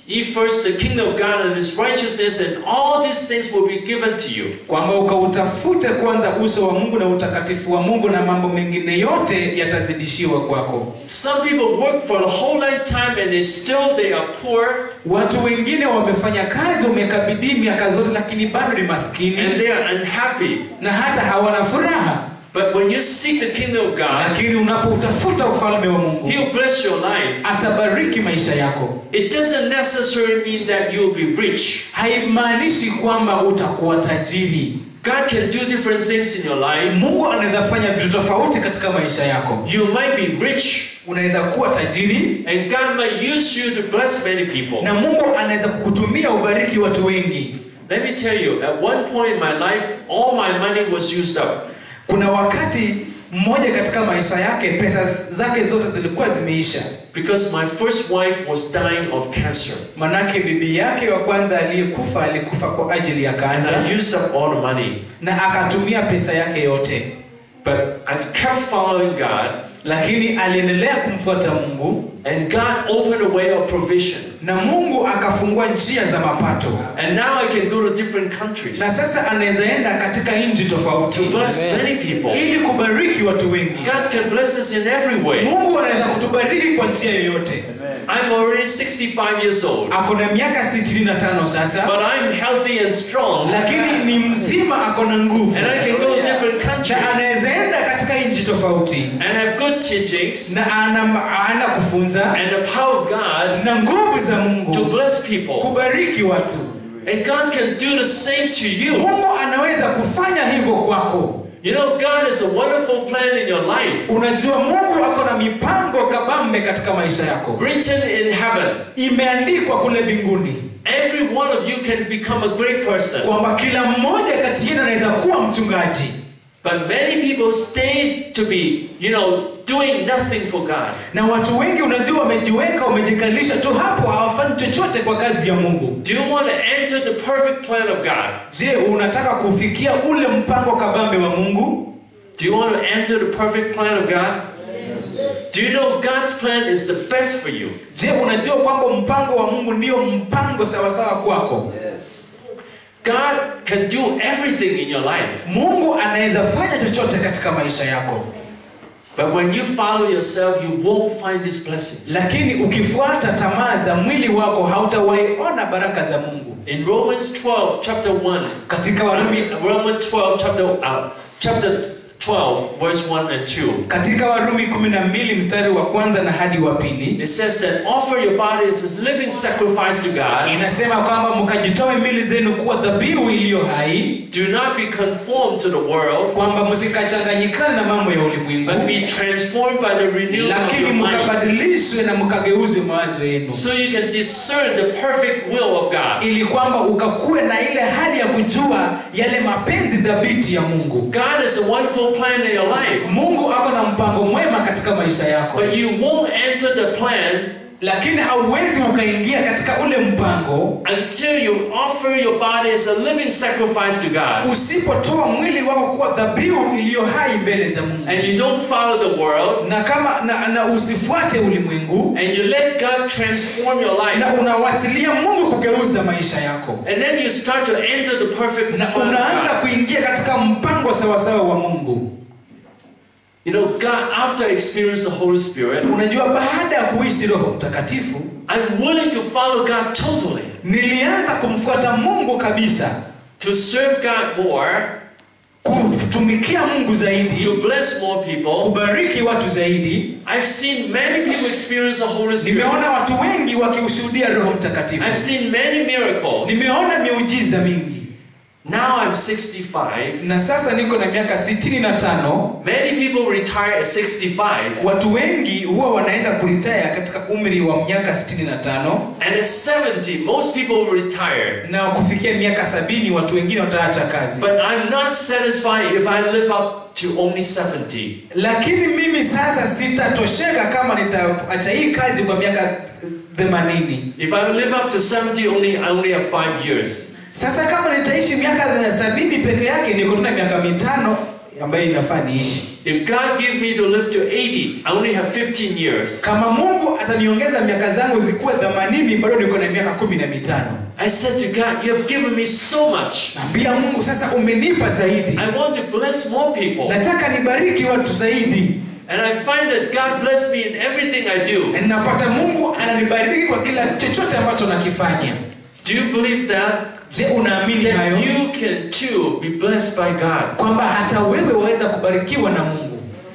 Ye first the kingdom of God and his righteousness, and all these things will be given to you. kwamba ukautafute kwanza uso wa mungu na utakatifu wa mungu na mambo mengine yote yatazidishiwa kwako Some people work for a whole lifetime and they still they are poor watu wengine wamefanya kazi wamekabidii miaka zote lakini bado ni maskini and they are unhappy. na hata hawana furaha But when you seek the kingdom of God, lakini unapoutafuta ufalme wa mungu He'll bless your life. atabariki maisha yako It doesn't necessarily mean that you'll be rich. haimaanishi kwamba utakuwa tajiri God can do different things in your life. mungu anaweza fanya vitu tofauti katika maisha yako You might be rich, unaweza kuwa tajiri and God might use you to bless many people. na mungu anaweza kukutumia ubariki watu wengi Let me tell you, at one point in my life, all my money was used up. kuna wakati mmoja katika maisha yake pesa zake zote zilikuwa zimeisha Because my first wife was dying of cancer. manake bibi yake wa kwanza aliyekufa alikufa kwa ajili ya And kansa I used up all the money. na akatumia pesa yake yote But I've kept following God, lakini aliendelea kumfuata mungu and God opened a way of provision. na mungu akafungua njia za mapato And now I can go to different countries na sasa anaweza enda katika nchi to tofauti bless Amen. many people. ili kubariki watu wengi God can bless us in every way. mungu anaweza kutubariki kwa njia yoyote I'm already 65 years old, ako na miaka 65 sasa but I'm healthy and strong, lakini ni mzima ako na nguvu and I can go to different na countries anaweza enda katika nchi tofauti and have good teachings na ana, ana kufunza and the power of God na nguvu za to mungu bless people. kubariki watu And God can do the same to you. mungu anaweza kufanya hivyo kwako You know, God has a wonderful plan in your life, unajua mungu ako na mipango kabambe katika maisha yako written in heaven. imeandikwa kule mbinguni Every one of you can become a great person. kwamba kila mmoja kati yenu anaweza kuwa mchungaji But many people stay to be, you know, doing nothing for God. na watu wengi unajua wamejiweka wamejikalisha tu hapo hawafanyi chochote kwa kazi ya mungu Do you want to enter the perfect plan of God? je unataka kufikia ule mpango kabambe wa mungu Do you want to enter the perfect plan of God? Do you know God's plan is the best for you? je unajua kwamba mpango wa mungu ndio mpango sawasawa kwako God can do everything in your life. mungu anaweza fanya chochote katika maisha yako But when you follow yourself, you won't find these blessings. lakini ukifuata tamaa za mwili wako hautawaiona baraka za mungu In Romans 12, chapter 1, katika I warumi, mean, Romans 12, chapter, uh, chapter 12, verse 1 and 2, katika warumi 12 mstari wa kwanza na hadi wa pili it says that offer your bodies as living sacrifice to God. inasema kwamba mkajitoe mili zenu kuwa dhabihu iliyo hai Do not be conformed to the world, kwamba msikachanganyikana na mambo ya ulimwengu but be transformed by the renewing of lakini your mind, mkabadilishwe na mkageuzwe mawazo yenu so you can discern the perfect will of God. ili kwamba ukakuwe na ile hali ya kujua yale mapenzi dhabiti ya mungu God has a wonderful plan in your life, mungu ako na mpango mwema katika maisha yako but you won't enter the plan lakini hauwezi ukaingia katika ule mpango until you offer your body as a living sacrifice to God. usipotoa mwili wako kuwa dhabihu iliyo hai mbele za mungu And you don't follow the world, na kama na, na usifuate ulimwengu and you let God transform your na life. unawachilia mungu kugeuza maisha yako And then you start to enter the perfect na plan of unaanza God. kuingia katika mpango sawasawa wa mungu You know, God, after I experienced the Holy Spirit, unajua baada ya kuishi roho mtakatifu I'm willing to follow God totally, nilianza kumfuata mungu kabisa to serve God more, kutumikia mungu zaidi to bless more people. kubariki watu zaidi I've seen many people experience the Holy Spirit. nimeona watu wengi wakiushuhudia roho mtakatifu I've seen many miracles. nimeona miujiza mingi Now I'm 65. na sasa niko na miaka 65 Many people retire at 65. watu wengi huwa wanaenda kuritaya katika umri wa miaka 65 And at 70, most people retire. na kufikia miaka sabini watu wengine wataacha kazi But I'm not satisfied if I live up to only 70. lakini mimi sasa sitatosheka kama nitaacha hii kazi kwa miaka 80 If I live up to 70, only I only have five years. sasa kama nitaishi miaka sabini peke yake niko tuna miaka mitano ambayo inafaa niishi If God give me to live to 80, I only have 15 years. kama mungu ataniongeza miaka zangu zikuwa 80 bado niko na miaka kumi na mitano I said to God, you have given me so much. naambia mungu sasa umenipa zaidi I want to bless more people. nataka nibariki watu zaidi And I find that God bless me in everything I do. na ninapata mungu ananibariki kwa kila chochote ambacho nakifanya Do you believe that? je unaamini hayo That you can too be blessed by God. kwamba hata wewe waweza kubarikiwa na mungu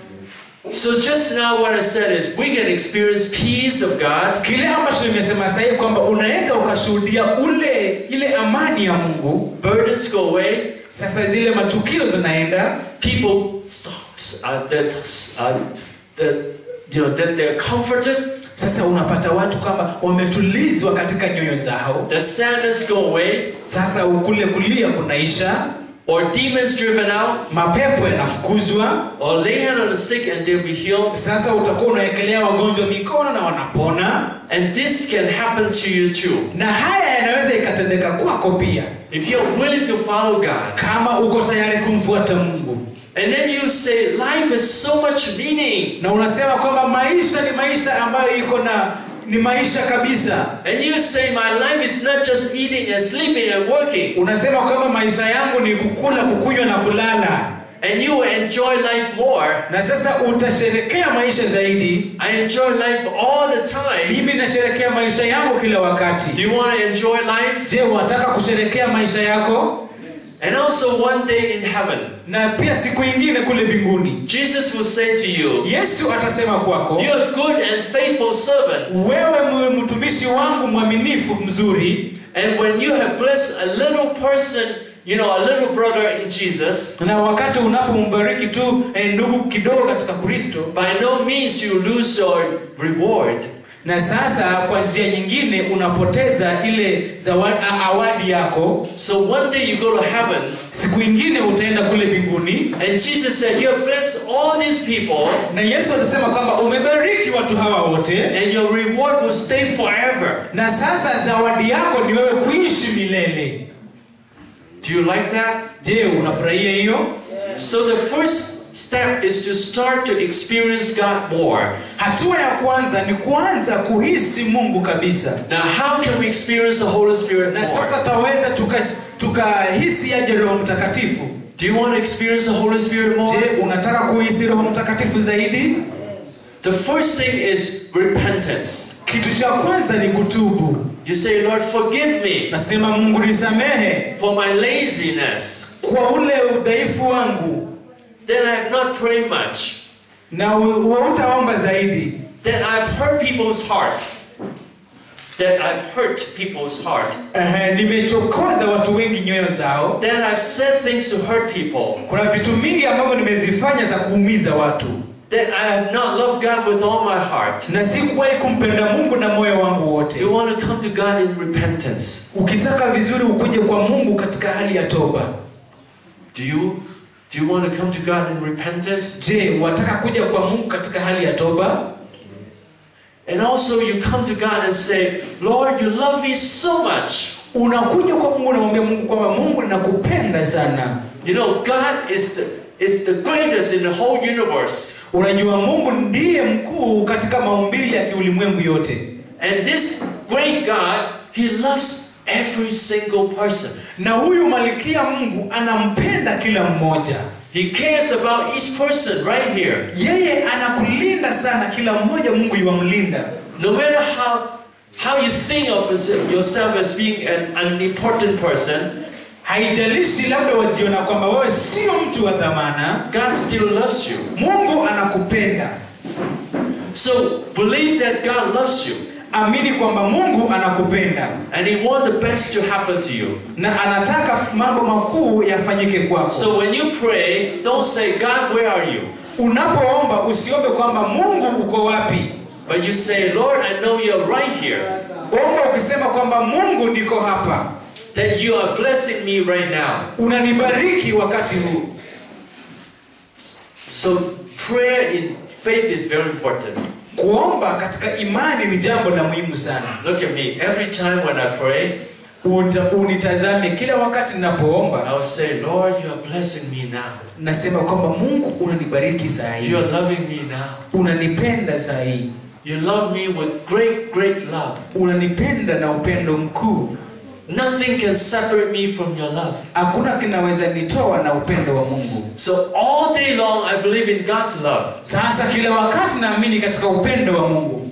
So just now what I said is we can experience peace of God. kile ambacho nimesema sahii kwamba unaweza ukashuhudia ule ile amani ya mungu Burdens go away. sasa zile matukio zinaenda People stop, uh, that, uh, that, you know, that they're comforted. sasa unapata watu kwamba wametulizwa katika nyoyo zao The sadness go away. sasa kule kulia kunaisha Or demons driven out. mapepo yanafukuzwa Or lay hand on the sick and they'll be healed. sasa utakuwa unawekelea wagonjwa mikono na wanapona And this can happen to you too. na haya yanaweza ikatendeka kwako pia If you're willing to follow God. kama uko tayari kumfuata mungu And then you say, life has so much meaning. na unasema kwamba maisha ni maisha ambayo iko na ni maisha kabisa And you say, my life is not just eating and sleeping and working. unasema kwamba maisha yangu ni kukula kukunywa na kulala And you will enjoy life more. na sasa utasherekea maisha zaidi I enjoy life all the time. mimi nasherekea maisha yangu kila wakati Do you want to enjoy life? je unataka kusherekea maisha yako And also one day in heaven, na pia siku ingine kule mbinguni Jesus will say to you, yesu atasema kwako You're a good and faithful servant. wewe mu- mtumishi wangu mwaminifu mzuri And when you have blessed a little person, you know, a little brother in Jesus, na wakati unapombariki tu eh, ndugu kidogo katika kristo by no means you lose your reward. na sasa kwa njia nyingine unapoteza ile zawadi, a- awadi yako So one day you go to heaven, siku ingine utaenda kule mbinguni and Jesus said, You have blessed all these people, na yesu atasema kwamba umebariki watu hawa wote and your reward will stay forever. na sasa zawadi yako ni wewe kuishi milele Do you like that? je unafurahia hiyo So the first step is to start to experience God more. hatua ya kwanza ni kuanza kuhisi mungu kabisa Now, how can we experience the Holy Spirit na sasa more? taweza tukahisi tuka tukahisi aje roho mtakatifu Do you want to experience the Holy Spirit more? je unataka kuhisi roho mtakatifu zaidi The first thing is repentance. kitu cha kwanza ni kutubu You say, Lord, forgive me nasema mungu nisamehe for my laziness. kwa ule udhaifu wangu That I have not prayed much. na u- hautaomba zaidi That I've hurt people's heart. That I've hurt people's heart. Ehe, nimechokoza watu wengi nyoyo zao That I've said things to hurt people. kuna vitu mingi ambavyo nimezifanya za kuumiza watu That I have not loved God with all my heart. na sikuwahi kumpenda mungu na moyo wangu wote You want to come to God in repentance. ukitaka vizuri ukuje kwa mungu katika hali ya toba Do you do you want to come to God in repentance? je wataka kuja kwa mungu katika hali ya toba And also you come to God and say, Lord, you love me so much. unakuja kwa mungu unamwambia mungu kwamba mungu ninakupenda sana You know, God is the is the greatest in the whole universe. unajua mungu ndiye mkuu katika maumbile ya kiulimwengu yote And this great God, He loves every single person. na huyu malikia mungu anampenda kila mmoja He cares about each person right here. yeye anakulinda sana kila mmoja mungu yuwamlinda No matter how how you think of yourself as being an unimportant person, haijalishi labda wajiona kwamba wewe sio mtu wa dhamana God still loves you. mungu anakupenda So believe that God loves you amini kwamba mungu anakupenda and He wants the best to happen to you. na anataka mambo makuu yafanyike kwako So when you pray, don't say, God, where are you? unapoomba usiombe kwamba mungu uko wapi But you say, Lord, I know you're right here. omba ukisema kwamba mungu niko hapa That you are blessing me right now. unanibariki wakati huu So prayer in faith is very important. kuomba katika imani ni jambo la muhimu sana Look at me. Every time when I pray, uta, unitazame kila wakati ninapoomba I will say, Lord, you are blessing me now. nasema kwamba mungu unanibariki saa hii You are loving me now. unanipenda saa hii You love me with great, great love. unanipenda na upendo mkuu Nothing can separate me from your love. hakuna kinaweza nitoa na upendo wa mungu So all day long, I believe in God's love. sasa kila wakati naamini katika upendo wa mungu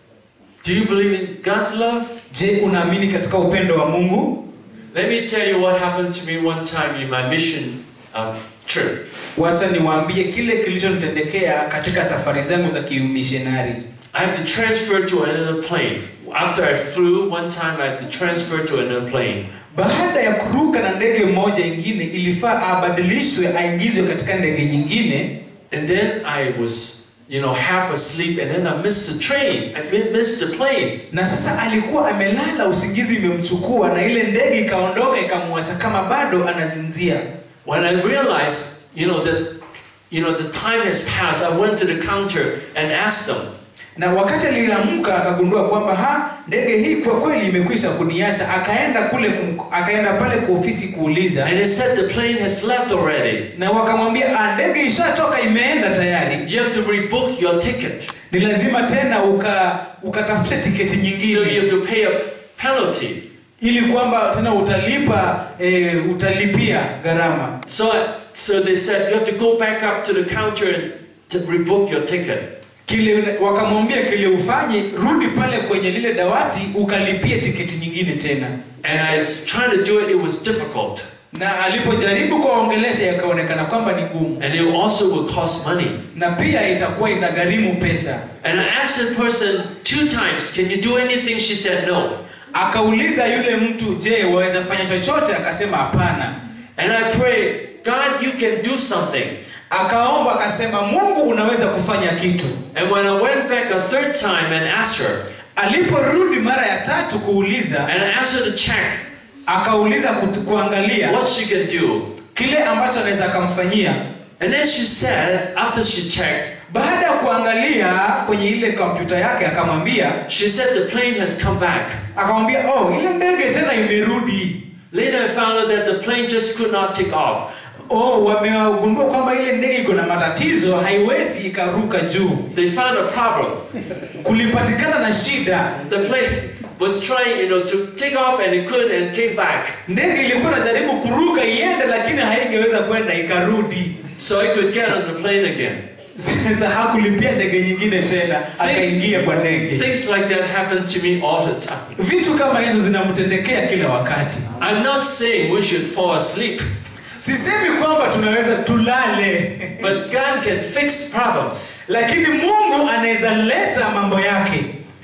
Do you believe in God's love? je unaamini katika upendo wa mungu Let me tell you what happened to me one time in my mission um, trip. wacha niwaambie kile kilichonitendekea katika safari zangu za kiumishenari I had to transfer to another plane. After I flew one time, I had to transfer to another plane. baada ya kuruka na ndege moja ingine ilifaa abadilishwe aingizwe katika ndege nyingine And then I was, you know, half asleep, and then I missed the train. I mi- missed the plane. na sasa alikuwa amelala usingizi imemchukua na ile ndege ikaondoka ikamwacha kama bado anazinzia When I realized, you know, that, you know, the time has passed, I went to the counter and asked them, na wakati aliamka akagundua kwamba ha ndege hii kwa kweli imekwisha kuniacha akaenda kule kum, akaenda pale kwa ofisi kuuliza and they said the plane has left already. na wakamwambia "Ah, ndege ishatoka imeenda tayari You have to rebook your ticket. ni lazima tena uka ukatafute tiketi So you nyingine have to pay a penalty. ili kwamba tena utalipa e, utalipia gharama So, so they said you have to go back up to the counter and to rebook your ticket. kile wakamwambia kile ufanye rudi pale kwenye lile dawati ukalipie tiketi nyingine tena And I was trying to do it, it was difficult. na alipojaribu kuwaongelesha yakaonekana kwamba ni gumu And it also will cost money. na pia itakuwa inagharimu pesa And I asked the person two times, can you do anything? She said no. akauliza yule mtu je waweza fanya chochote akasema hapana And I prayed, God, you can do something. akaomba akasema mungu unaweza kufanya kitu And when I went back a third time and asked her, aliporudi mara ya tatu kuuliza and I asked her to check akauliza kutu- kuangalia what she can do. kile ambacho anaweza akamfanyia And then she said, after she checked, baada ya kuangalia kwenye ile kompyuta yake akamwambia she said the plane has come back. akamwambia oh ile ndege tena imerudi Later I found out that the plane just could not take off. oh wamegundua kwamba ile ndege iko na matatizo haiwezi ikaruka juu They found a problem. kulipatikana na shida The plane was trying, you know, to take off and it couldn't and came back. ndege ilikuwa inajaribu kuruka iende lakini haingeweza kwenda ikarudi So I could get on the plane again. sasa hakulipia ndege nyingine tena akaingia kwa ndege things like that happen to me all the time. vitu kama hizo zinamtendekea kila wakati I'm not saying we should fall asleep, sisemi kwamba tunaweza tulale but God can fix problems. lakini mungu anaweza leta mambo yake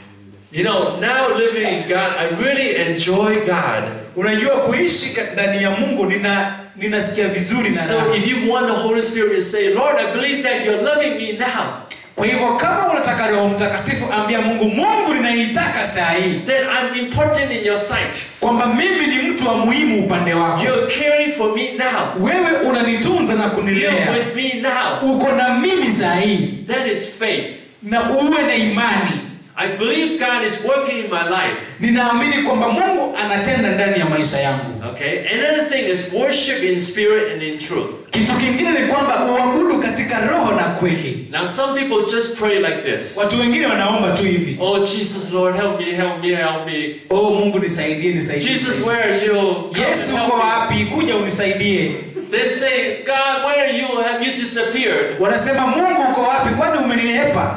You know, now living in God, I really enjoy God. unajua kuishi ka- ndani ya mungu nina ninasikia vizuri na So raha. if you want the Holy Spirit to say, Lord, I believe that you're loving me now, kwa hivyo kama unataka roho mtakatifu ambia mungu mungu ninaitaka saa hii then I'm important in your sight. kwamba mimi ni mtu wa muhimu upande wako You're caring for me now. wewe unanitunza na You're kunilea with me now. uko na mimi saa hii That is faith. na uwe na imani I believe God is working in my life. ninaamini kwamba mungu anatenda ndani ya maisha yangu Okay? Another thing is worship in spirit and in truth. kitu kingine ni kwamba uabudu katika roho na kweli Now, some people just pray like this. watu wengine wanaomba tu hivi Oh, Jesus, Lord, help me, help me, help me. oh mungu nisaidie nisaidie Jesus, where are you? Come yesu and uko help me. wapi kuja unisaidie They say, God, where are you? Have you disappeared? wanasema mungu uko wapi kwani umenihepa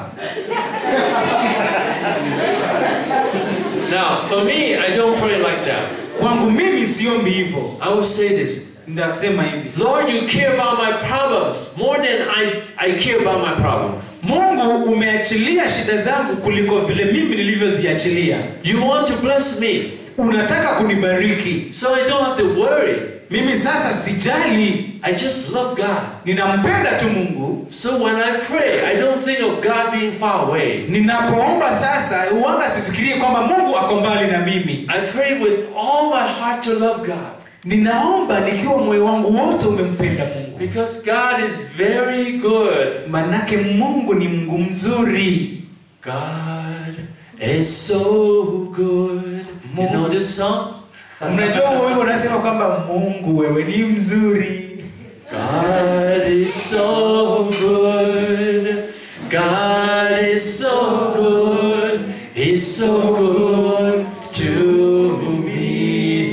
Now, for me, I don't pray like that. kwangu mimi siombi hivyo I will say this ndasema hivi Lord, you care about my problems more than I, I care about my problem. mungu umeachilia shida zangu kuliko vile mimi nilivyoziachilia You want to bless me, unataka kunibariki so I don't have to worry. mimi sasa sijali I just love God. ninampenda tu mungu So when I pray, I don't think of God being far away. ninapoomba sasa uanga sifikirie kwamba mungu ako mbali na mimi I pray with all my heart to love God. ninaomba nikiwa moyo wangu wote umempenda mungu Because God is very good. manake mungu ni mungu mzuri God is so good. You know this song? mnajua huo wimbo unasema kwamba mungu wewe ni mzuri God is so good. God is so good. He's so good to me.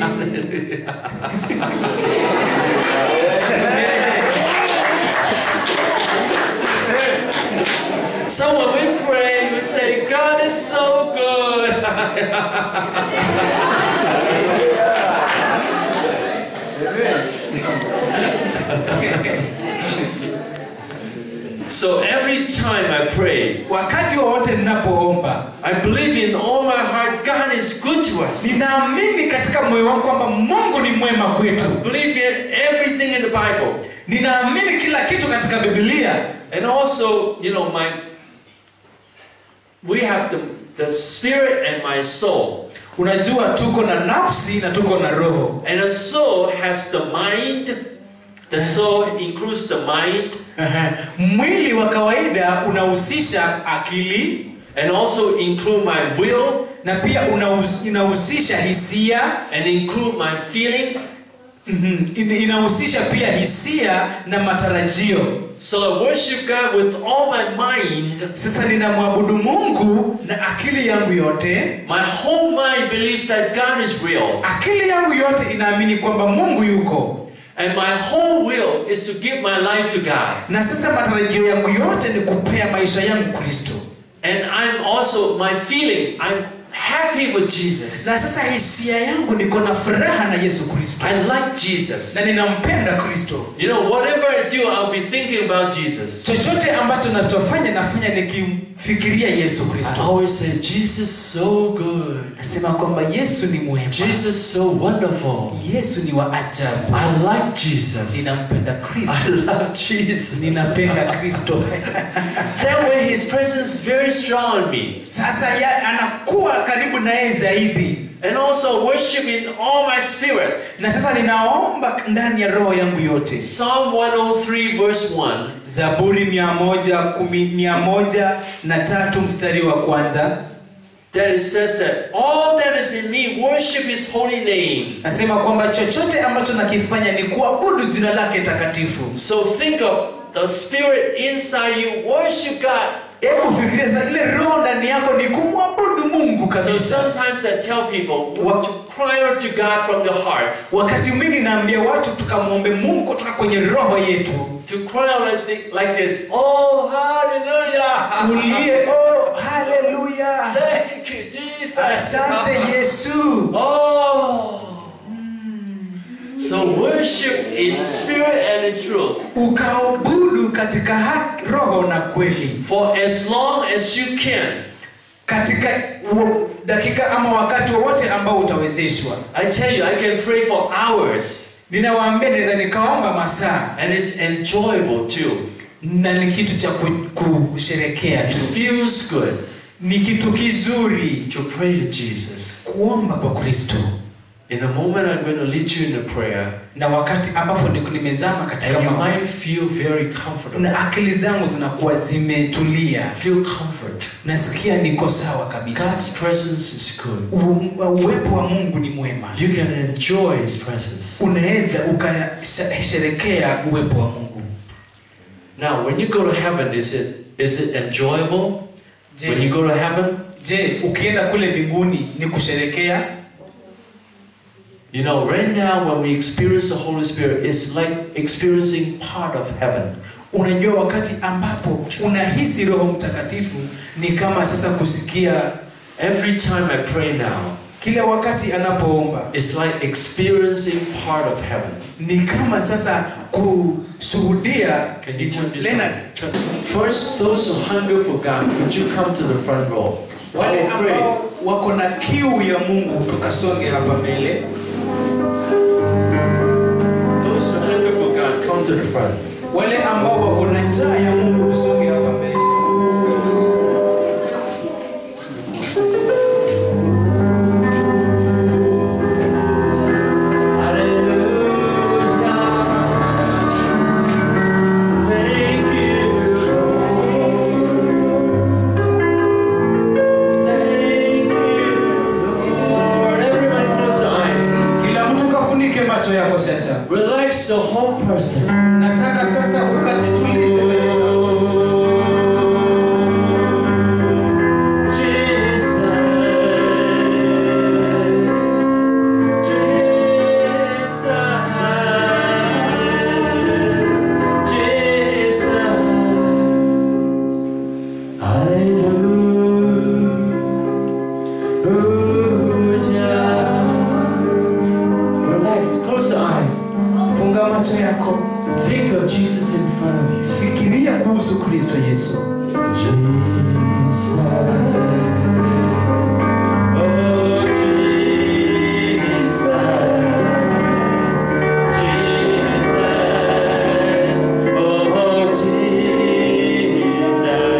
so when we pray, we say, God is so good. so every time I pray, wakati wowote ninapoomba I believe in all my heart God is good to us. ninaamini katika moyo wangu kwamba mungu ni mwema kwetu I believe in everything in the Bible. ninaamini kila kitu katika bibilia And also, you know, my we have the, the spirit and my soul. unajua tuko na nafsi na tuko na roho And the soul has the mind. The soul includes the mind Aha. mwili wa kawaida unahusisha akili and also include my will na pia unahus- inahusisha hisia and include my feeling. Mhm. In- inahusisha pia hisia na matarajio So I worship God with all my mind. sasa ninamwabudu mungu na akili yangu yote My whole mind believes that God is real. akili yangu yote inaamini kwamba mungu yuko And my whole will is to give my life to God. na sasa matarajio yangu yote ni kupea maisha yangu kristo And I'm also, my feeling, I'm happy with Jesus. na sasa hisia yangu niko na furaha na yesu kristo I like Jesus. na ninampenda kristo You know, whatever I do, I'll be thinking about Jesus. chochote ambacho nachofanya nafanya nikimfikiria yesu I kristo always say, Jesus so good. nasema kwamba yesu ni mwema Jesus so wonderful. yesu ni wa ajabu I like Jesus. ninampenda kristo I love Jesus. ninapenda kristo That way, His presence is very strong in me. sasa ya, anakuwa karibu naye zaidi And also worship in all my spirit. na sasa ninaomba ndani ya roho yangu yote Psalm 103, verse 1. zaburi mia moja kumi mia moja na tatu mstari wa kwanza That it says that all that is in me worship His holy name. nasema kwamba chochote ambacho nakifanya ni kuabudu jina lake takatifu So think of the spirit inside you. Worship God. hebu fikiria sasa ile roho ndani yako ni kumwabudu mungu So kabisa sometimes I tell people to cry out to God from the heart. wakati mwingi naambia watu tukamwombe mungu kutoka kwenye roho yetu To cry out like, thi- like this. Oh, hallelujah. ulie oh haleluya Thank you, Jesus. asante yesu Oh. So worship in spirit and in truth. ukaabudu katika haki, roho na kweli For as long as you can. katika wo- dakika ama wakati wowote ambao utawezeshwa I tell you, I can pray for hours. ninawaambia naweza nikaomba masaa And it's enjoyable too. na ni kitu cha ku- ku- kusherekea It tu feels good ni kitu kizuri to pray to Jesus. kuomba kwa kristo In a moment, I'm going to lead you in a prayer, na wakati ambapo niko nimezama katika and you ma- might feel very comfortable. na akili zangu zinakuwa zimetulia Feel comfort. nasikia niko sawa kabisa God's presence is good. U- uwepo wa mungu ni mwema You can enjoy His presence. unaweza ukasherekea uwepo wa mungu Now, when you go to heaven, is it is it enjoyable? When you je, go to heaven, je ukienda kule mbinguni ni kusherekea you know, right now when we experience the Holy Spirit, it's like experiencing part of heaven. unajua wakati ambapo unahisi roho mtakatifu ni kama sasa kusikia Every time I pray now, kila wakati anapoomba it's like experiencing part of heaven. ni kama sasa kushuhudia Can you turn this Leonard. on? Turn- First, those who hunger for God, could you come to the front row? I wale will pray. ambao wako na kiu ya mungu tukasonge hapa mbele Those who hunger for God, come to the front. wale ambao wako na njaa ya mungu tusonge hapa mbele Hallelujah. Thank you, Lord. Thank you, Lord. Everybody close your eyes. macho yako sasa Relax the whole person. nataka sasa ukajitulize mbele za Relax, close your eyes. funga macho yako Think of Jesus in front of you. fikiria kuhusu kristo yesu Jesus. Oh, Jesus. Jesus. Oh, Jesus.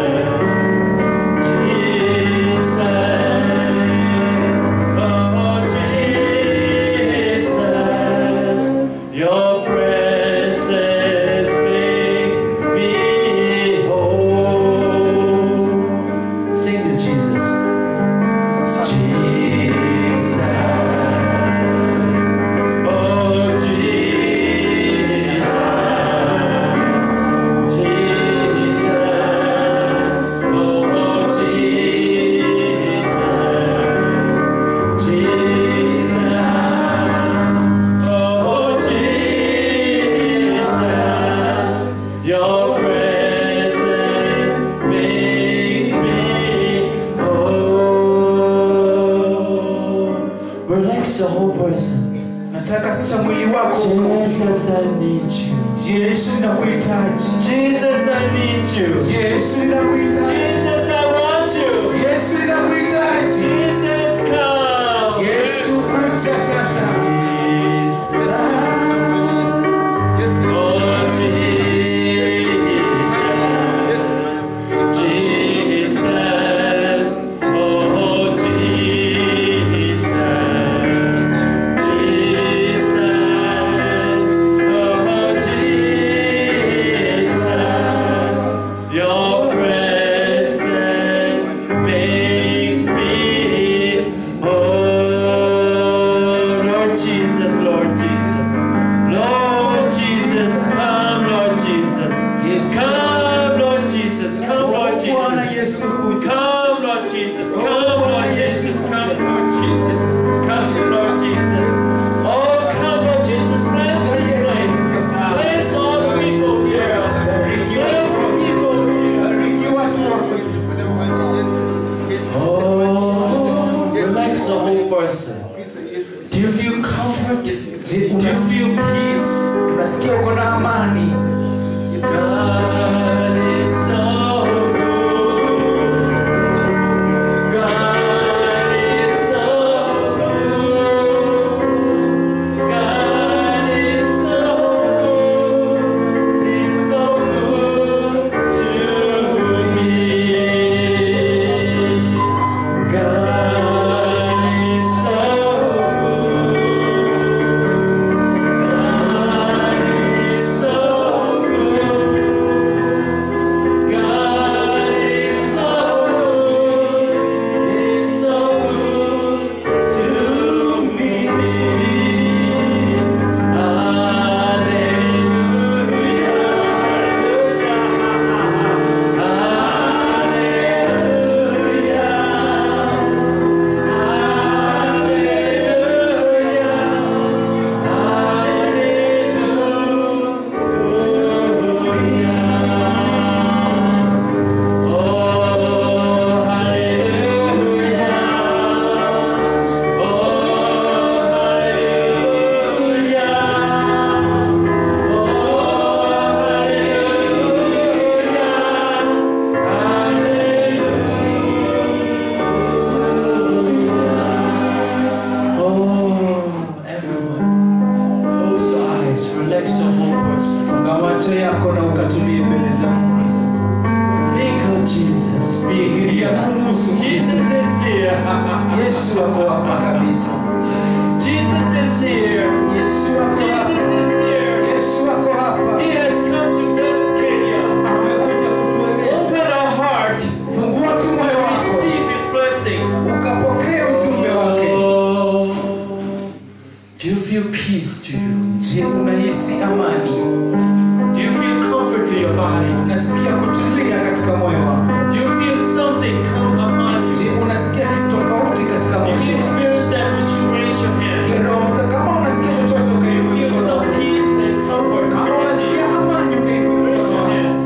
Jesus. Oh, Jesus. Your presence makes me whole. Sing to Jesus. Jesus. Oh, Jesus. Jesus. Oh, Jesus. Jesus. Oh, Jesus. Your presence makes me whole. Relax the whole person. nataka sasa mwili wako Jesus, I need you. yesu nakuhitaji Jesus, I need you. yesu nakuhitaji Jesus, I want you. yesu nakuhitaji Jesus, come. yesu kuja sasa Jesus. Oh, Jesus. Jesus. Oh, Jesus. Jesus. Oh, Jesus. Your presence makes me whole. Lord Jesus, Lord Jesus. Lord Jesus, come, Lord Jesus. Come, Lord Jesus. Come, Lord bwana Jesus. yesu kuja Come, Lord Jesus. Come, Lord Jesus. Come, Lord Jesus. Come, Lord Jesus. Oh, come, Lord Jesus. Bless this place. Bless all the people here. Bless the people here. bariki watu wako Oh, relax the whole person. Do you feel comfort? Do you feel peace? unasikia uko na amani God is so good. God is so good. God is so good. He's so good to me. God is so Oh, everyone, close your eyes, relax your whole person. funga macho yako na ukatulie mbele za mungu Think of Jesus. fikiria kuhusu Jesus is here. yesu ako hapa kabisa Jesus is here. yesu ako Jesus hapa is here. yesu ako hapa He has come to bless Kenya. amekuja kutueleza Open our heart fungua tu moyo to wako receive His blessings. ukapokea ujumbe wake Oh, do you feel peace to you? Je, unahisi amani? Do you feel comfort to your body? Unasikia kutulia katika moyo wako? Do you feel something come upon Je, you? unasikia kitu tofauti katika If moyo you wako? experience that, would you raise your hand? Sikia Roho Mtakatifu. Kama unasikia chochote Feel ukainulia mkono some wako. peace and comfort. Kama unasikia amani ukainulia Raise mkono your wako. hand.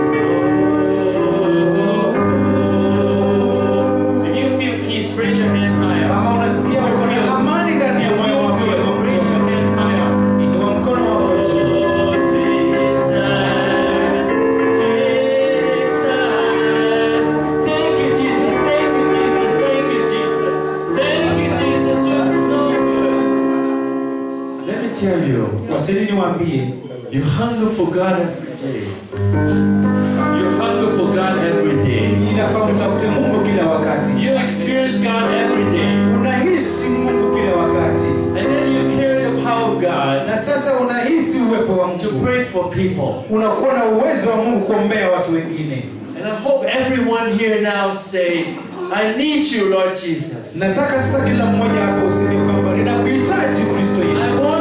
If you feel peace, raise your hand higher. Kama unasikia uko na amani ndani ya If moyo you wako, feel, raise your hand higher. inua mkono wako juu. Let me tell you, Wasili niwaambie, you hunger for God every day. You hunger for God every day. inafaa mtafute Mungu kila wakati. You experience God every day. Unahisi Mungu kila wakati, And then you carry the power of God na sasa unahisi uwepo wa to Mungu, pray for people. unakuwa na uwezo wa Mungu kuombea watu wengine. And I hope everyone here now say, I need you, Lord Jesus. Nataka sasa kila mmoja hapo useme kwamba ninakuhitaji Kristo I Yesu, want